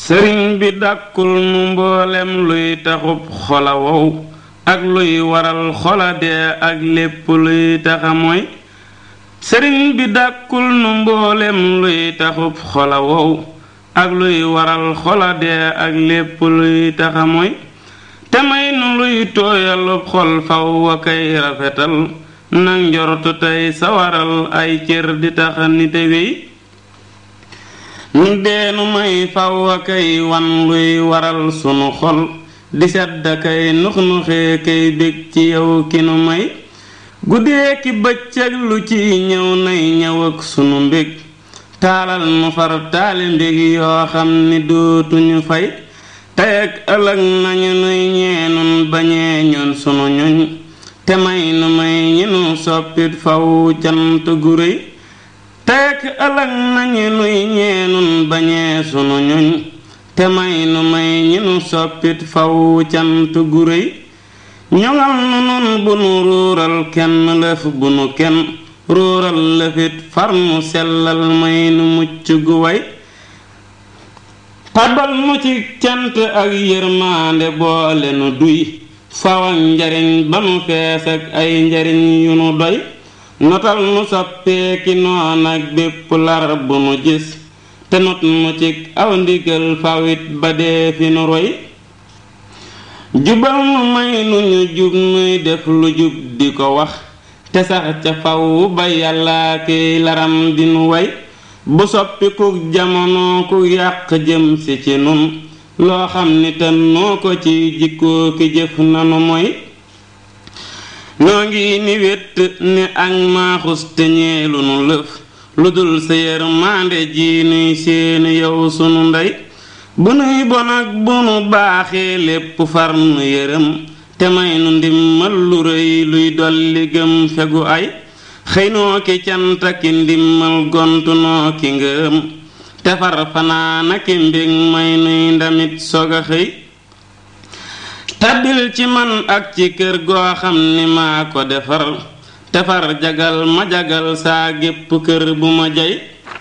sëriñ bi dàkkul nu mboolem luy taxub xola wow ak luy waral xola dee ak lépp luy taxa mooy sëriñ bi dàkkul nu mboolem luy taxub xola wow ak luy waral xola dee ak lépp luy taxa mooy te may nu luy tooyalub xol faw wa kay rafetal nag njortu tey sawaral ay cër di taxa nite wéy nu deenu may faw a kay wan luy waral sunu xol di sedd kay nux nuxee kay bég ci yow ki nu may guddee ki bëccëg lu ci ñëw nay ñëw ak sunu mbég taalal nu far taali mbég yoo xam ni dootuñu fay tey ak ëllëg nañu nuy ñeenun bañee ñun sunu ñuñ te may nu may ñi nu soppit faw cant gu réy teek ëllëg nañu nuy ñeenun bañee sunu ñuñ te may nu may ñi nu soppit faw cant gu réy ñoŋal nu nun bu nu ruural kenn lëf bu nu kenn ruural lëfit far nu sellal may nu mucc gu way tabal nu ci cant ak yërmaande boole nu duy faw ak njariñ ba nu fees ak ay njariñ yu nu doy notal nu soppeeki noon ak bépp lar bu nu gis te not nu ci aw ndigal fawit ba dee fi nu roy jubal nu may nu ñu jub nuy def lu jub di ko wax te sax ca faw ba yàllaa kiy laram di nu way bu soppi ku jamono ku yàq jëm si ci nun loo xam ni te noo ko ci jikkoo ki jëf nanu mooy noo ngi ni wét ni ak maaxus te ñeelu nu lëf lu dul sa yërmande ji nuy seeni yow sunu ndey bu nuy bon ak bu nu baaxee lépp far nu yërëm te may nu ndimmal lu rëy luy dolli gëm fegu ay xëy noo ki canta ki ndimmal gontu noo ki ngëm te far fanaana ki mbég may nuy ndamit sog a xëy tabbil ci man ak ci kër goo xam ni maa ko defar te far jagal ma jagal saa gépp kër bu ma jay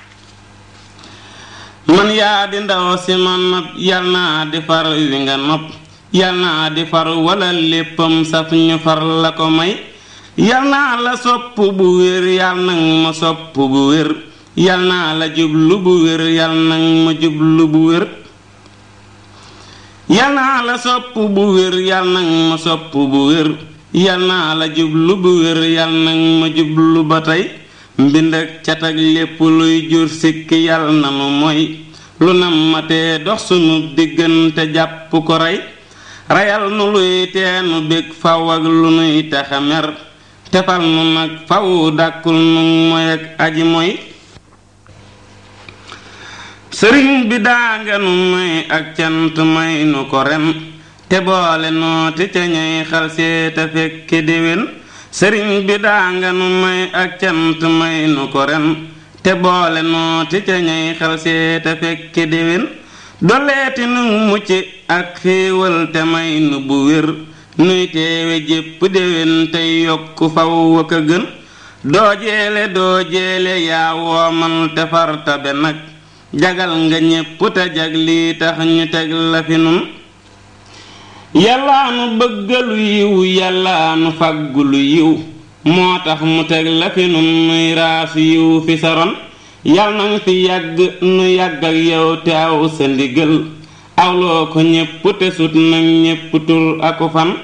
man yaa di ndaw si ma nopp yal naa di far wi nga nopp yal naa di far wala léppam saf ñu far la ko may yal naa la sopp bu wér yal nag ma sopp bu wér yal naa la jublu bu wér yal nag ma jublu bu wér yal naa la sopp bu wér yal nag ma sopp bu wér yal naa la jublu bu wér yal nag ma jublu ba tey mbind ak cat ak lépp luy jur sikki yal na nu mooy lu nam ma tee dox sunu diggante jàpp ko rey reyal nu luy teenu bég faw ak lu nuy taxa mer tefal nu nag faw dàkkul nu moy ak aji moy sëriñ bi daanga nu may ak cant may nu ko ren te boole nooti ca ñay xal seeta fekke déwén sëriñ bi daanga nu may ak cant may nu ko ren te boole nooti ca ñay xal seeta fekke déwén doleeti nu mucc ak xéewal te may nu bu wér nuy teewe jépp déwén tey yokk faw ak a gën doo jeele doo jeele yaa woomal te far tabe nag jagal nga ñépp te jag lii tax ñu teg la fi nun yàllaa nu bëggalu yiw yàllaa nu fàggulu yiw moo tax mu teg la fi nun nuy raasu yiw fi saron yal nang fi yàgg nu yàgg ak yow te aw sa ndigal awloo ko ñépp te sut nag ñépp tur aku fan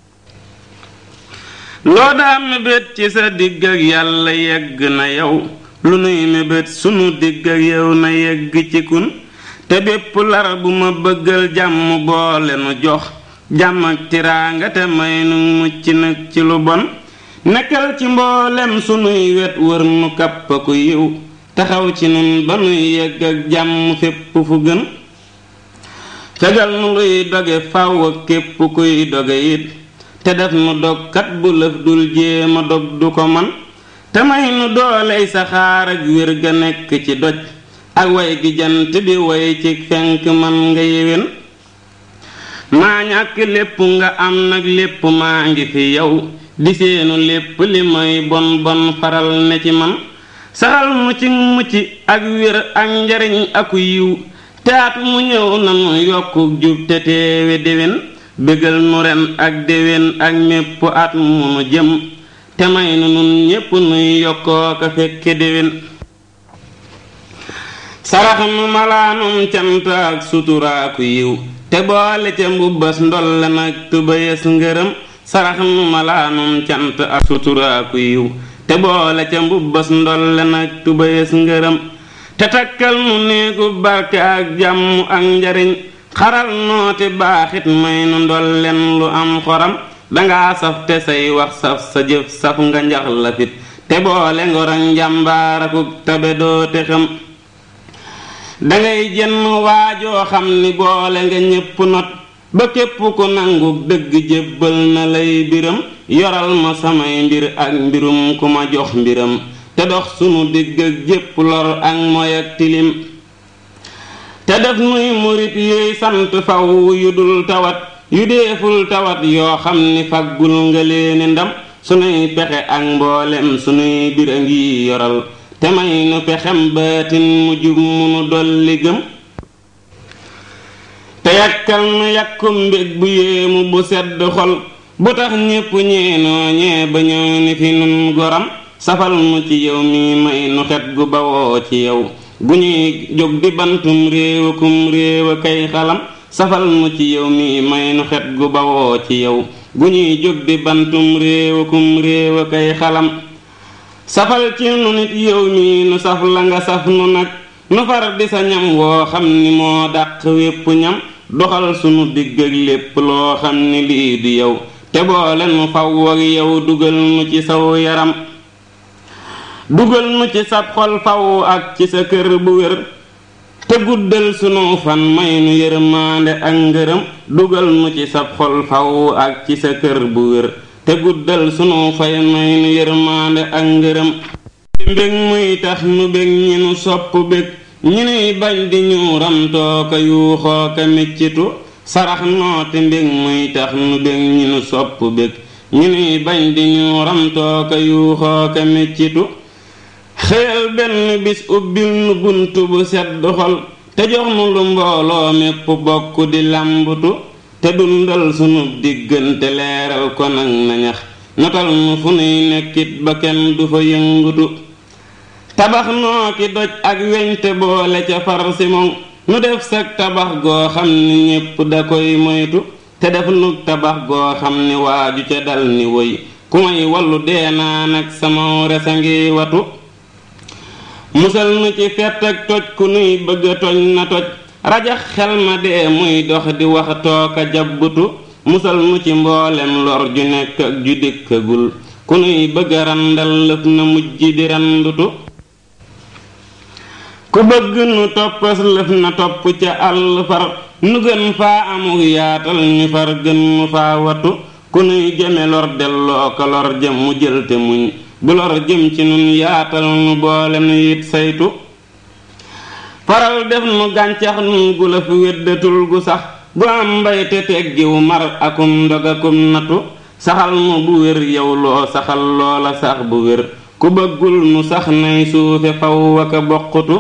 loo daa mébét ci sa digg ak yàlla yegg na yow lu nuy mébét sunu digg ak yow na yegg ci kun te bépp lar bu ma bëggal jàmm boole nu jox jàmm ak tiraanga te may nu mucc nag ci lu bon nekkal ci mboolem sunuy wet wër nu kapp ku yiw taxaw ci nun ba nuy yegg ak jàmm fépp fu gën fegal nu luy doge faw ak képp kuy doge it te def nu dogkat bu lëf dul jéema dog du ko man te may nu dooley saxaar ak wér ga nekk ci doj ak way gi jant bi way ci fenk man nga yéwén maa ñàkk lépp nga am nag lépp maa ngi fi yow di seenu lépp li may bon bon faral ne ci man saxal mu ci mucc ak wér ak njariñ aku yiw te at mu ñëw nanu yokku jub te teewe déwén bégal nu ren ak déwén ak mépp at mu nu jëm te may nu nun ñépp nuy yokkoo ka fekke déwén sarax nu malaanum cant ak suturaaku yiw te boole ca mbubbas ndolle nag tubayes ngërëm sarax nu malaanum cant ak suturaaku yiw te boole ca mbubbas ndolle nag tubayes ngërëm te takkal nu néegu barke ak jàmm ak njariñ xaral nooti baaxit may nu ndolleen lu am xoram danga saf te say wax saf sa jëf saf nga njax lafit te boole ngor ak njàmbaarakuk tabe doo te xam dangay jenn waajoo xam ni boole nga ñépp not ba képp ku nangu dëgg jébbal na lay biram yoral ma samay mbir ak mbirum ku ma jox mbiram te dox sunu digg ak jépp lor ak moy ak tilim te def nuy murit yuy sant faw yu dul tawat yu deeful tawat yoo xam ni faggul nga leeni ndam sunuy pexe ak mboolem sunuy bir a ngi yoral te may nu pexem baatin mu jub munu dolli gëm te yàkkal nu yàkkum mbég bu yéemu bu sedd xol bu tax ñépp ñeenoo ñee ba ñëw ni fi nun goram safal mu ci yow mi may nu xet gu bawoo ci yow gu ñuy jóg di bantum réewa kum réewa kay xalam safal mu ci yow mi may nu xet gu bawoo ci yow gu ñuy jóg di bantum réewa kum réewa kay xalam safal ci nu nit yow mi nu saf la nga saf nu nag nu far di sa ñam woo xam ni moo dàq wépp ñam doxal sunu digg ak lépp loo xam ni lii du yow te boole nu faw ak yow dugal nu ci saw yaram dugal nu ci sab xol faw ak ci sa kër bu wér te guddal sunu fan may nu yërmaande ak ngërëm dugal nu ci sab xol faw ak ci sa kër bu wér te guddal sunu fay may nu yërmaande ak ngërëm mbég muy tax nu bég ñi nu sopp bég ñi nuy bañ di ñu ramtoo ka yuuxoo ka miccitu sarax nooti mbég muy tax nu bég ñi nu sopp bég ñi nuy bañ di ñu ramtoo ka yuuxoo ka miccitu xëyal benn bis ubbil nu bunt bu sedd xol te jox nu lu mbooloo mépp bokk di làmbutu te dundal sunu diggante leeral ko nag nañax notal nu fu nuy nekkit ba kenn du fa yëngutu tabax noo ki doj ak weñ te boole ca far simoŋ nu def sag tabax goo xam ni ñépp da koy moytu te def nu tabax goo xam ni waaju ca dal ni woy ku may wallu dee naa nag sama resa ngi watu musal nu ci fett ak toj ku nuy bëgga toj na toj rajax xel ma dee muy dox di wax tooka jabbutu musal nu ci mboolem lor ju nekk ak ju dikkagul ku nuy bëgga randal lëf na mujj di randutu ku bëgg nu toppas lëf na topp ca àll far nu gën faa amuk yaatal ñu far gën mu faa watu ku nuy jëme lor delloo ko lor jëm mu jël te muñ bu lor jëm ci nun yaatal nu boole nu it saytu faral def nu gàncax nun gu la fi weddatul gu sax gu am mbay te teggiw mar akum ndog akum natu saxal nu bu wér yow loo saxal loola sax bu wér ku bëggul nu sax nay suufe faw aka bokkutu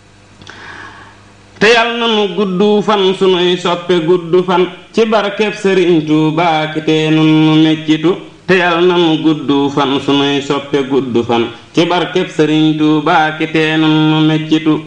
te yal na nu gudd fan sunuy soppe gudd fan ci barkeb sëriñ Tuubaa ki te nun nu meccitu te yal na nu gudd fan sunuy soppe gudd fan ci barkeb sëriñ Tuubaa ki te nun nu meccitu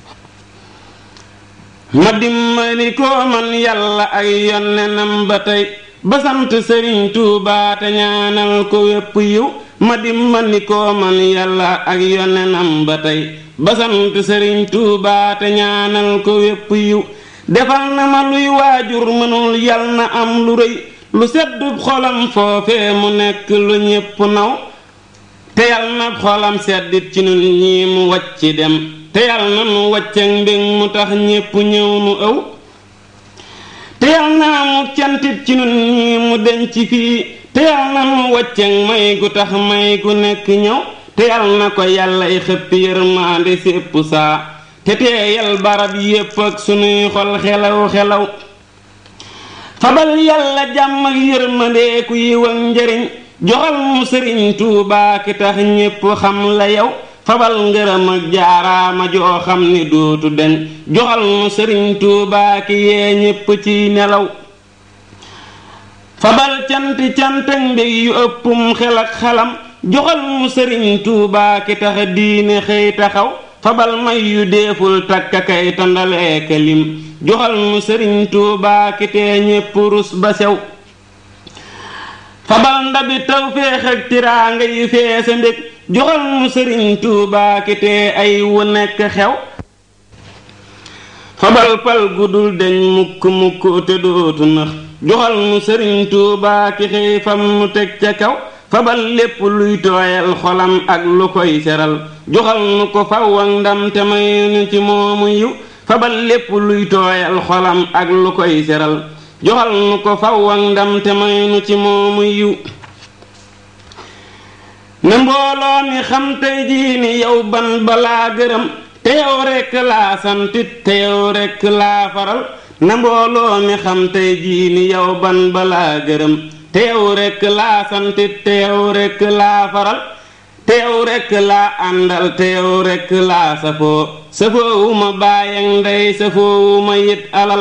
ma dimbali ko man yàlla ak yonnenam ba tey ba sant sëriñ Tuubaa te ñaanal ko wépp yiw ma dimbali ko man yàlla ak yonnenam ba tey ba sant sëriñ Tuubaa te ñaanal ko wépp yiw defal na ma luy waajur mënul yal na am lu rëy lu seddub xolam foofe mu nekk lu ñépp naw te yal na xolam seddit ci nun ñii mu wacc dem te yal na nu wàccak mbég mu tax ñépp ñëw nu ëw te yal na mu cantit ci nun ñii mu denc fii te yal na nu wàccak may gu tax may gu nekk ñëw te yal na ko yàllay xëppi yërmaande sépp saa te teeyal barab yépp ak sunuy xol xelaw xelaw fabal yàlla jàmm ak yërmandeeku yiw ak njariñ joxal mu sëriñ Tuubaa ki tax ñépp xam la yow fabal ngërëm ak jaaraama joo xam ni dootu deñ joxal nu sëriñ tuubaa ki yee ñépp ci nelaw fabal canti cantag mbég yu ëppum xel ak xalam joxal nu sëriñ tuubaa ki tax diine xëy taxaw fabal may yu deeful takka kay tandalee kalim joxal nu sëriñ tuubaa ki tee ñépp rus ba sew fabal ndabi tawféex ak tiraanga yu feese mbég joxal nu sëriñ tuubaa ki tee ay wu nekk xew fabal pal gudul deñ mukk mukk te dootu nax joxal nu sëriñ tuubaa ki xëy fam nu teg ca kaw fabal lépp luy tooyal xolam ak lu koy seral joxal nu ko faw ak ndam te may nu ci moomu yiw fabal lépp luy tooyal xolam ak lu koy seral joxal nu ko faw ak ndam te may nu ci moomu yiw ne mbooloo mi xam tey jii ni yow ban balaa gërëm te yow rekk laa santit te yow rekk laa faral ne mbooloo mi xam tey jii ni yow ban balaa gërëm te yow rekk laa santit te yow rekk laa faral te yow rekk laa àndal te yow rekk laa safoo safoowu ma baay ak ndey safoowu ma yit alal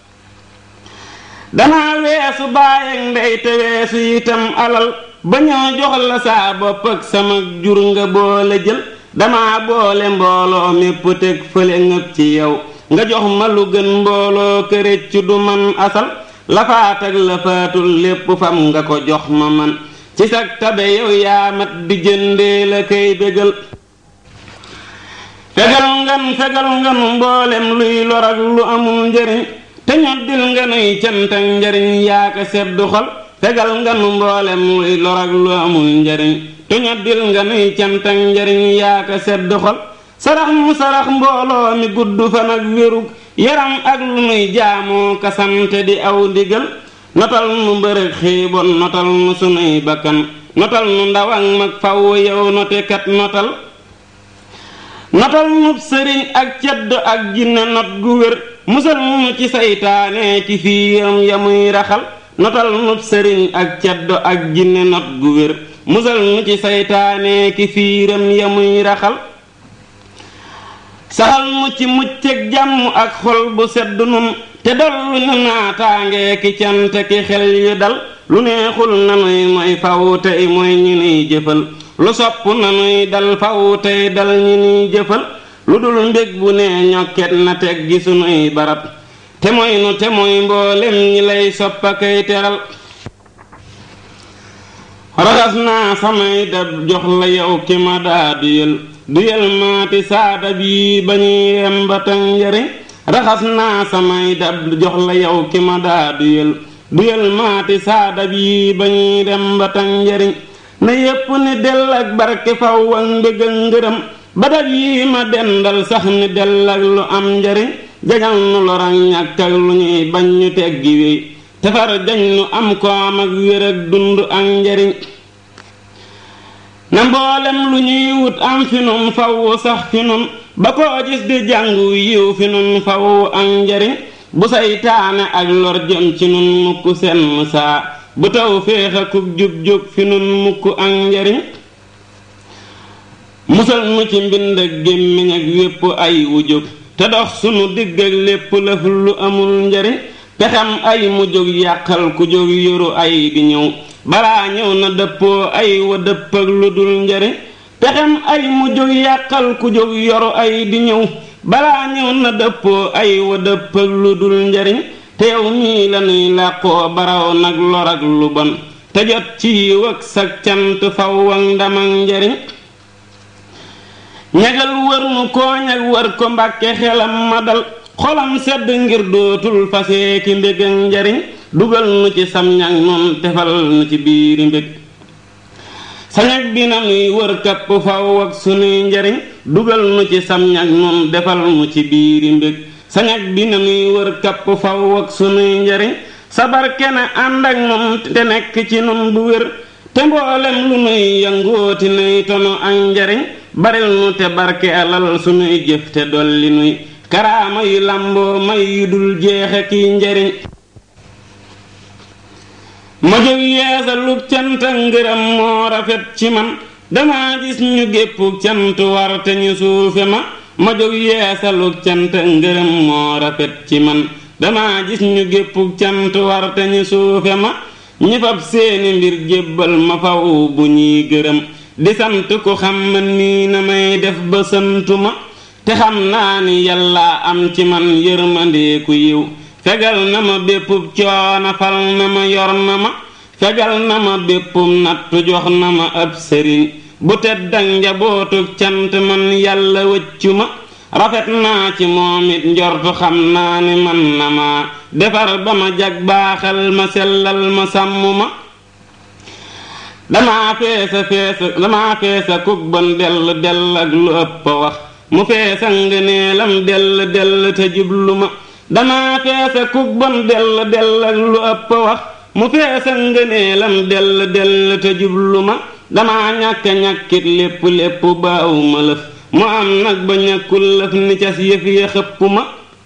danaa weesu baay ak ndey te weesu itam alal ba ñoo jox la saa bopp ak sama jur nga boole jël dama boole mbooloo mépp teg fële ngëp ci yow nga jox ma lu gën mbooloo këréc du man asal lafaat ak lafaatul lépp fam nga ko jox ma man ci sag tabe yow yaa mat di jëndee la kay bégal fegal ngan fegal nganu mboolem luy lor ak lu amul njariñ te ñoddil nga nuy cant ak njariñ yaa ko seddu xol fegal nganu mboolem luy lor ak lu amul njariñ te ñoddil nga nuy cant ak njariñ yaa ko seddu xol sarax mu sarax mbooloo mi gudd fan ak wérug yaram ak lu nuy jaamoo kasante di aw ndigal notal nu mbërëg xiibon notal nu sunuy bakkan notal nu ndaw ak mag faw yow notekat notal notal nu sëriñ ak cedd ak jinne not gu wér musal nu ci saytaane ci fiiram yamuy raxal notal nu sëriñ ak cedd ak jinne not gu wér musal nu ci saytaane ki fiiram yamuy raxal saxal nu ci mucc ak jàmm ak xol bu sedd nun te dollu nu naataange ki cant ki xel yu dal lu neexul nanuy mooy faw tey mooy ñi nuy jëfal lu sopp nanuy dal faw tey dal ñi nuy jëfal lu dul mbég bu nee ñokket na teg gi sunuy barab te mooy nu te mooy mboolem ñi lay soppa kay teral raxas naa samay dab jox la yow ki ma daa duyal duyal maati saada bii ba ñuy yem ba tan njariñ raxas naa samay dab jox la yow ki ma daa duyal duyal maati saada bii ba ñuy dem ba tan njariñ na yépp ni dell ak barke faw ak mbég ak ngërëm ba dab yi ma dendal sax ni dell ak lu am njariñ jagal nu lorañ ñàkk ak lu ñuy bañ ñu teggi wéy tefar jañ nu am koom ak wér ak dund ak njariñ na mboolem lu ñuy wut am fi nun faw sax fi nun ba koo gis di jàngu yiw fi nun faw ak njariñ bu saytaane ak lor jëm ci nun mukk senn saa bu taw féex akub jub-jub fi nun mukk ak njariñ musal nu ci mbind ak gémmiñ ak wépp ay wu jóg te dox sunu digg ak lépp lëf lu amul njariñ pexem ay mu jóg yàqal ku jóg yoru ay di ñëw balaa ñëw na dëppoo ay wa dëpp ak lu dul njariñ pexem ay mu jóg yàqal ku jóg yoru ay di ñëw balaa ñëw na dëppoo ay wa dëpp ak lu dul njariñ te yow nii lanuy làqoo baraw nag lor ak lu bon te jot ci yiw ak sag cant faw ak ndam ak njariñ ñagal wër nu kooñ ak wër ko mbàkke xelam ma dal xolam sedd ngir dootul fasee ki mbég ak njariñ dugal nu ci sam ñag noon tefal nu ci biiri mbég sañag bi na nuy wër kapp faw ak sunuy njariñ dugal nu ci sam ñag noon defal nu ci biiri mbég sañag bi na nuy wër kapp faw ak sunuy njariñ sabar kene ànd ak nun te nekk ci nun bu wér te mboolem lu nuy yangooti nuy tono ak njariñ baril nu te barke alal sunuy jëf te dolli nuy karaama yu làmboo may yu dul jeexe kiy njariñ ma jóg yeesa lub cant ak ngërëm moo rafet ci man dama gis ñu géppuk cant war te ñu suufe ma ma jóg yeesaluk cant ngërëm moo rafet ci man dama gis ñu géppuk cant war te ñu suufe ma ñi fab seeni mbir jébbal ma faw bu ñuy gërëm di sant ku xam man nii na may def ba santu ma te xam naa ni yàlla am ci man yërmandeeku yiw fegal na ma béppub coono fal na ma yor na ma fegal na ma béppum nattu jox na ma ab sëriñ bu teddak njabootug cant man yàlla wëccu ma rafet naa ci moom it njortu xam naa ni man na ma defar ba ma jag baaxal ma sellal ma sàmm ma damaa feesa feesa damaa feesa kuk bon dell dell ak lu ëpp wax mu feesa ngëneelam dell dell te jublu ma damaa feesa kuk bon dell dell ak lu ëpp wax mu feesa ngëneelam dell dell te jublu ma damaa ñàkk ñàkkit lépp lépp baaw ma lëf mu am nag ba ñàkkul lëf ni cas yëf ya xëpp ma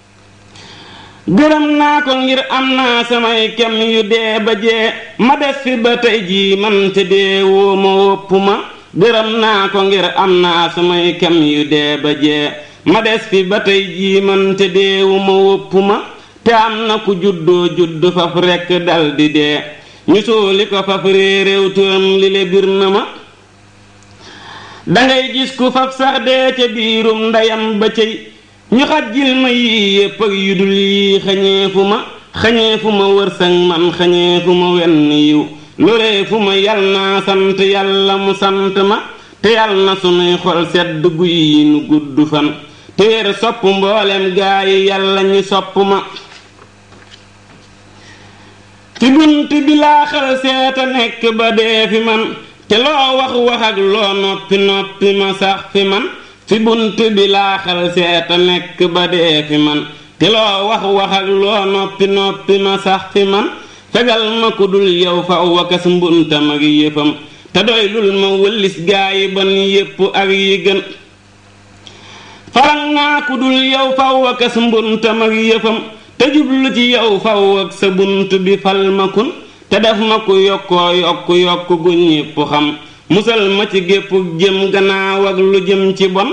gërëm naa ko ngir am naa samay kem yu dee ba jee ma des fi ba tey jii man te dee woo ma wopp ma gërëm naa ko ngir am naa samay kem yu dee ba jee ma des fi ba tey jii man te dee wu ma wopp ma te am na ku juddoo judd faf rekk dal di dee ñu suuli ko faf réeréew turam li le bir na ma dangay gis ku faf sax dee ca biirum ndeyam ba cëy ñu xajjil ma yii yépp ak yu dul yii xañeefu ma xañeefu ma wërsëg man xañeefu ma wenn yiw loreefu ma yal naa sant yàlla mu sant ma te yal na sunuy xol sedd guy yi nu gudd fan te wér sopp mboolem gaa yi yàlla ñi sopp ma ci bunt bi laa xal seeta nekk ba dee fi man te loo wax wax ak loo noppi noppi ma sax fi man fi bunt bi laa xal seeta nekk ba dee fi man te loo wax wax ak loo noppi noppi ma sax fi man fegal ma ku dul yow fa wakas mbuntam ak yëfam te doy lul ma wëllis gaa yi ban yépp ak yi gën faral naa ku dul yow fa wakas mbuntam ak yëfam te jublu ci yow faw ak sa bunt bi fal ma kun te def ma ku yokkoo yokk yokk gu ñépp xam musal ma ci gépp jëm gannaaw ak lu jëm ci bon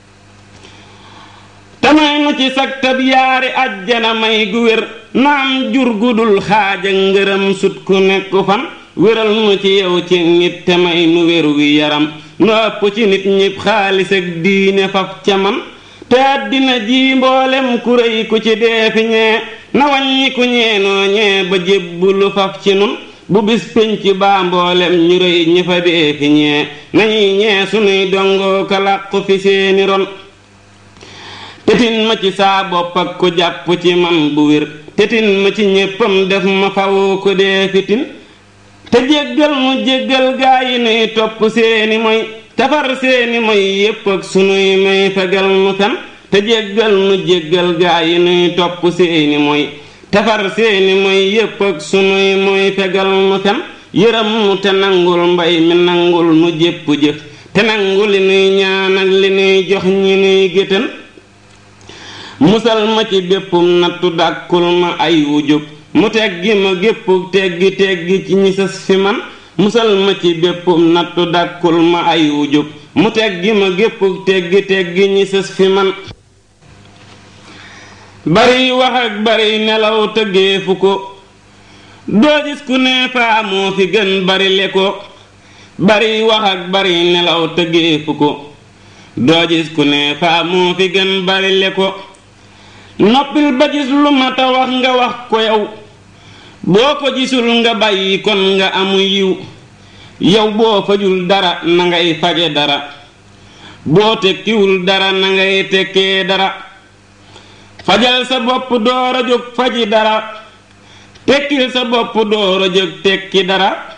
te may nu ci sagtab yaari ajjana may gu wér naam jur gu dul xaaj ak ngërëm sut ku nekk fan wéral nu ci yow ci nit te may nu wér wi yaram nu ëpp ci nit ñépp xaalis ak diine faf ca man te àddina ji mboolem ku rëy ku ci dee fi ñee na wàññi ku ñeenoo ñee ba jébbulu faf ci nun bu bis pénc baa mboolem ñu rëy ñi fa dee fi ñee nañuy ñee sunuy dongoo ka làqu fi seeni ron tetin ma ci saa bopp ak ku jàpp ci man bu wér tetin ma ci ñéppam def ma faw ko dee fitin te jéggal mu jéggal gaa yi nuy topp seeni moy tafar seeni moy yépp ak sunuy may fegal nu fen te jéggal nu jéggal gaa yi nuy topp seeni moy tafar seeni moy yépp ak sunuy moy fegal nu fen yërëm nu te nangul mbay mi nangul nu jépp jëf te nangu li nuy ñaan ak li nuy jox ñi nuy géttan musal ma ci béppum nattu dàkkul ma ay wujub mu teggi ma gépp teggi teggi ci ñi sës fi man musal ma ci béppum nattu dàkkul ma ay wujub mu teggi ma gépp teggi teggi ñi sës fi man bari wax ak bari nelaw tëggeefu ko doo gis ku ne faa moo fi gën bari le ko bari wax ak bari nelaw tëggeefu ko doo gis ku ne faa moo fi gën bari le ko noppil ba gis lu mata wax nga wax ko yow boo ko gisul nga bàyyi kon nga amu yiw yow boo fajul dara na ngay faje dara boo tekkiwul dara na ngay tekkee dara fajal sa bopp door a jóg faji dara tekkil sa bopp door a jóg tekki dara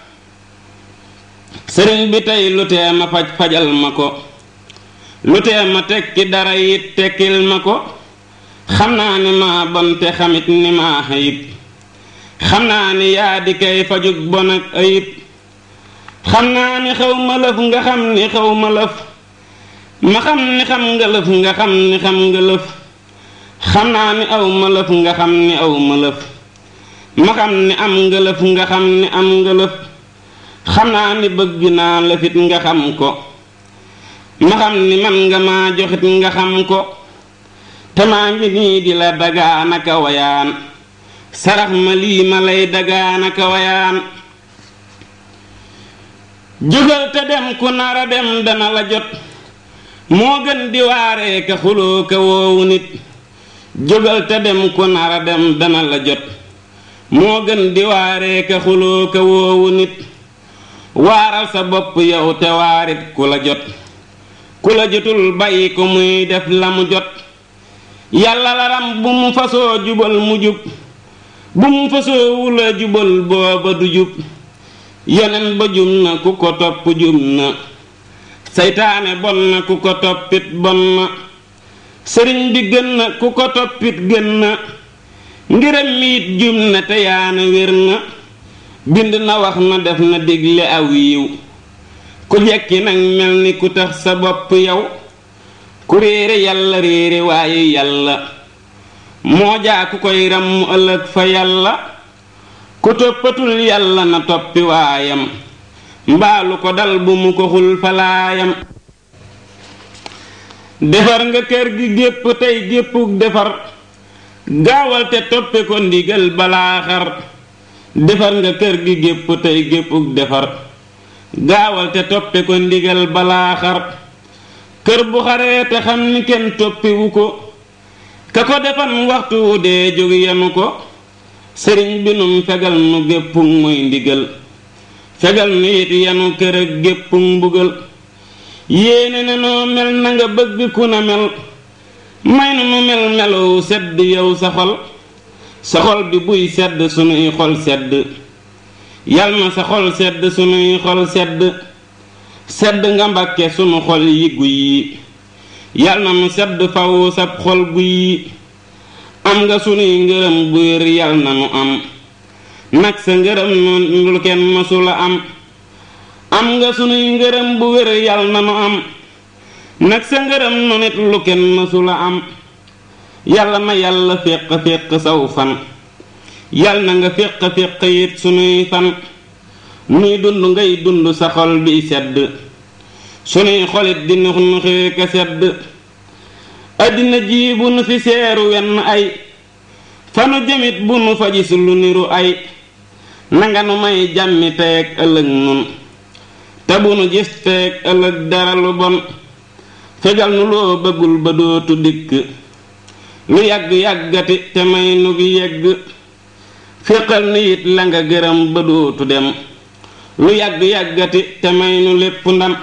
sëriñ bi tey lu tee ma faj fajal ma ko lu tee ma tekki dara it tekkil ma ko xam naa ni maa bon te xamit ni maa ayib xam naa ni yaa di kay fajug bon ak ayib xam naa ni xaw ma lëf nga xam ni xaw ma lëf ma xam ni xam nga lëf nga xam ni xam nga lëf xam naa ni aw ma lëf nga xam ni aw ma lëf ma xam ni am nga lëf nga xam ni am nga lëf xam naa ni bëgg naa la fit nga xam ko ma xam ni man nga maa joxit nga xam ko te maa ngi nii di la dagaanaka wayaan sarax ma lii ma lay dagaanaka wayaan jógal te dem ku nara dem dana la jot moo gën di waaree ka xuloo ka woowu nit jógal te dem ku nara dem dana la jot moo gën di waaree ka xuloo ka woowu nit waaral sa bopp yow te waarit ku la jot ku la jotul bàyyi ko muy def la mu jot yàlla laram bu mu fasoo jubal mu jub bu mu fasoo wula jubal booba du jub yonen ba jum na ku ko topp jum na seytaane bon na ku ko toppit bon na sëriñ bi gën na ku ko toppit gën na ngiram miit jum na te yaana wér na bind na wax na def na digle aw yiw ku jekki nag mel ni ku tax sa bopp yow ku réere yàlla réere waaye yàlla moo jaa ku koy ràmm ëllëg fa yàlla ku toppatul yàlla na toppi waayam mbaalu ko dal bu mu ko xul falaayam defar nga kër gi gépp tey géppuk defar gaawal te toppe ko ndigal balaa xar defar nga kër gi gépp tey géppuk defar gaawal te toppe ko ndigal balaa xar kër bu xaree te xam ni kenn toppiwu ko ka ko defan waxtu wu dee jóg yenu ko sëriñ bi num fegal nu géppug muy ndigal fegal nu it yenu kër ak géppug mbugal yéene ne noo mel na nga bëgg ku na mel may nu nu mel melow sedd yow sa xol sa xol bi buy sedd sunuy xol sedd yal na sa xol sedd sunuy xol sedd sedd nga mbàkke sunu xol yi guy yi yal na nu sedd faw sab xol guy yi am nga sunuy ngërëm bu wér yal na nu am nag sa ngërëm nu lu kenn masula am am nga sunuy ngërëm bu wér yal na nu am nag sa ngërëm nu nit lu kenn masula am yàlla na yàlla féq féq saw fan yal na nga féq féq it sunuy fan nuy dund ngay dund sa xol bi sedd sunuy xolit di nux nuxee ka sedd àddina ji bu nu fi seeru wenn ay fanu jëmit bu nu fa gis lu niru ay nanga nu may jàmmi teeg ëllëg nun te bu nu gis teeg ëllëg dara lu bon fegal nu loo bëggul ba dootu dikk lu yàgg yàggati te may nu gi yegg féqal nu it la nga gërëm ba dootu dem lu yàgg yàggati te may nu lépp ndam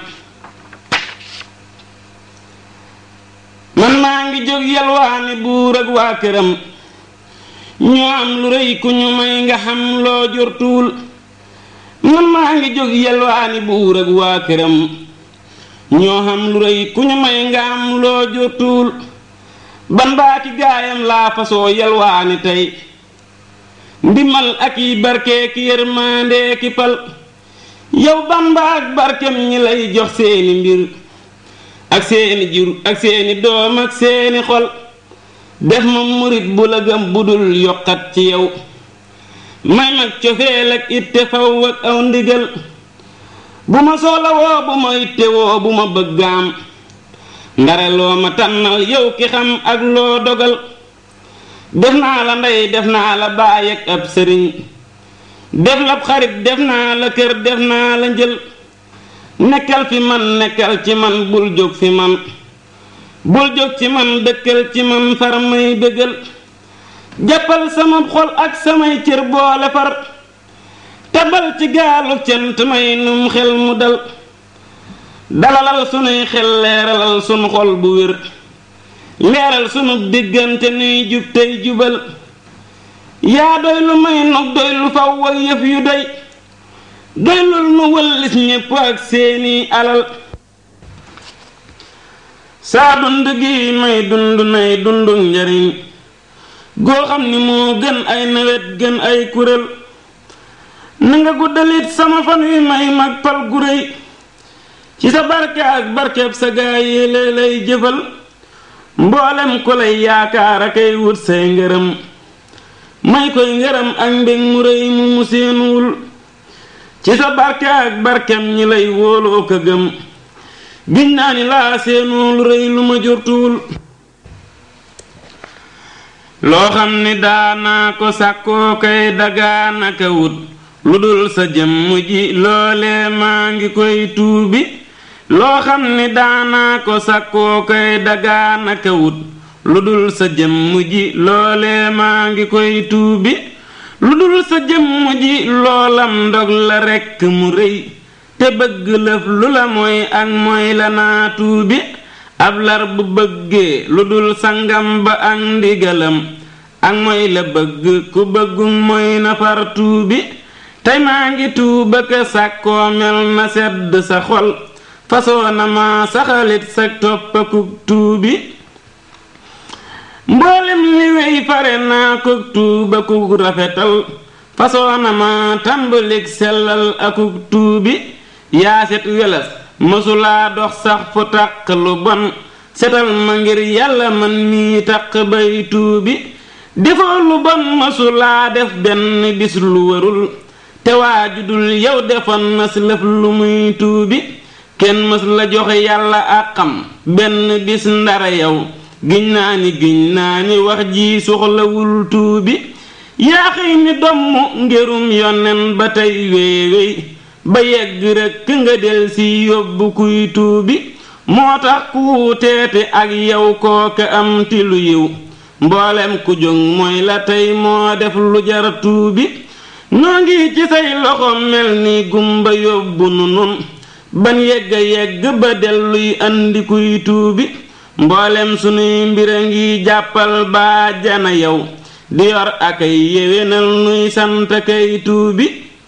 man maa ngi jóg yalwaani buur ak waa këram ñoo am lu rëy ku ñu may nga xam loo jortuwul man maa ngi jóg yalwaani buur ak waa këram ñoo xam lu rëy ku ñu may nga am loo jortuwul ban baaki gaayam laa fasoo yalwaani tey ndimal ak yi barke ki yërmande ki pal yow bamba ak barkem ñi lay jox seeni mbir ak seeni jur ak seeni doom ak seeni xol def ma murit bu la gëm bu dul yokkat ci yow may mag cofeel ak itte faw ak aw ndigal bu ma soxla woo bu ma itte woo bu ma bëggaam ndare loo ma tànnal yow ki xam ak loo dogal def naa la ndey def naa la baay ak ab sëriñ def la xarit def naa la kër def naa la njël nekkal fi man nekkal ci man bul jóg fi man bul jóg ci man dëkkal ci man far may bëggal jàppal sama xol ak samay cër boole far tabal ci gaalu cant may num xel mu dal dalalal sunuy xel leeralal sunu xol bu wér leeral sunu diggante nuy jub tey jubal yaa doy lu may nog doy lu faw ak yëf yu doy doylul nu wëllis ñépp ak seeni alal saa dund gi may dund nay dundu njariñ goo xam ni moo gën ay nawet gën ay kurél na nga guddalit sama fan wi may mag pal gu réy ci sa barke ak barkeb sa gaay yi lay lay jëfal mboolem ku lay yaakaar akay wut say ngërëm may koy ngërëm ak mbég mu réy mu mu seenuwul ci sa barke ak barkem ñi lay wóoloo ko gëm giñ naa ni laa seenu lu rëy lu ma jortuwul loo xam ni daanaa ko sàkkoo kay dagaanaka wut lu dul sa jëmm ji loolee maa ngi koy tuubi loo xam ni daanaa ko sàkkoo kay dagaanaka wut lu dul sa jëmm ji loolee maa ngi koy tuubi lu dul sa jëmm ji loolam ndog la rekk mu rëy te bëgg lëf lu la mooy ak mooy la naa tuubi ab lar bu bëggee lu dul sangam ba ak ndigalam ak mooy la bëgg ku bëggum mooy na far tuubi tey maa ngi tuuba ka sàkkoo mel na sedd sa xol fasoo na ma saxalit sa toppakuk tuubi mboolem li wey fare naa kuk tuuba kuk rafetal fasoo na ma tàmbalik sellal akuk tuubi yaaset welas mësulaa dox sax fu taq lu bon setal ma ngir yàlla man mii taq bay tuubi defoo lu bon mësulaa def benn bis lu warul te waaju dul yow defoon na si lëf lu muy tuubi kenn mës la joxe yàlla àqam benn bis ndara yow giñ naa ni giñ naa ni wax ji soxlawul tuubi yaa xëy ni domm ngirum yonen ba tey wéewéy ba yegg rekk nga del si yóbbu kuy tuubi moo tax ku wuuteete ak yow kooka am ti lu yiw mboolem ku jóg mooy la tey moo def lu jar tuubi noo ngi ci say loxo mel ni gumba yóbbu nu nun ban yegg yegg ba delluy andi kuy tuubi mboolem sunuy mbir a ngi jàppal baa jana yow di yor akay yéwénal nuy sant kay tuubi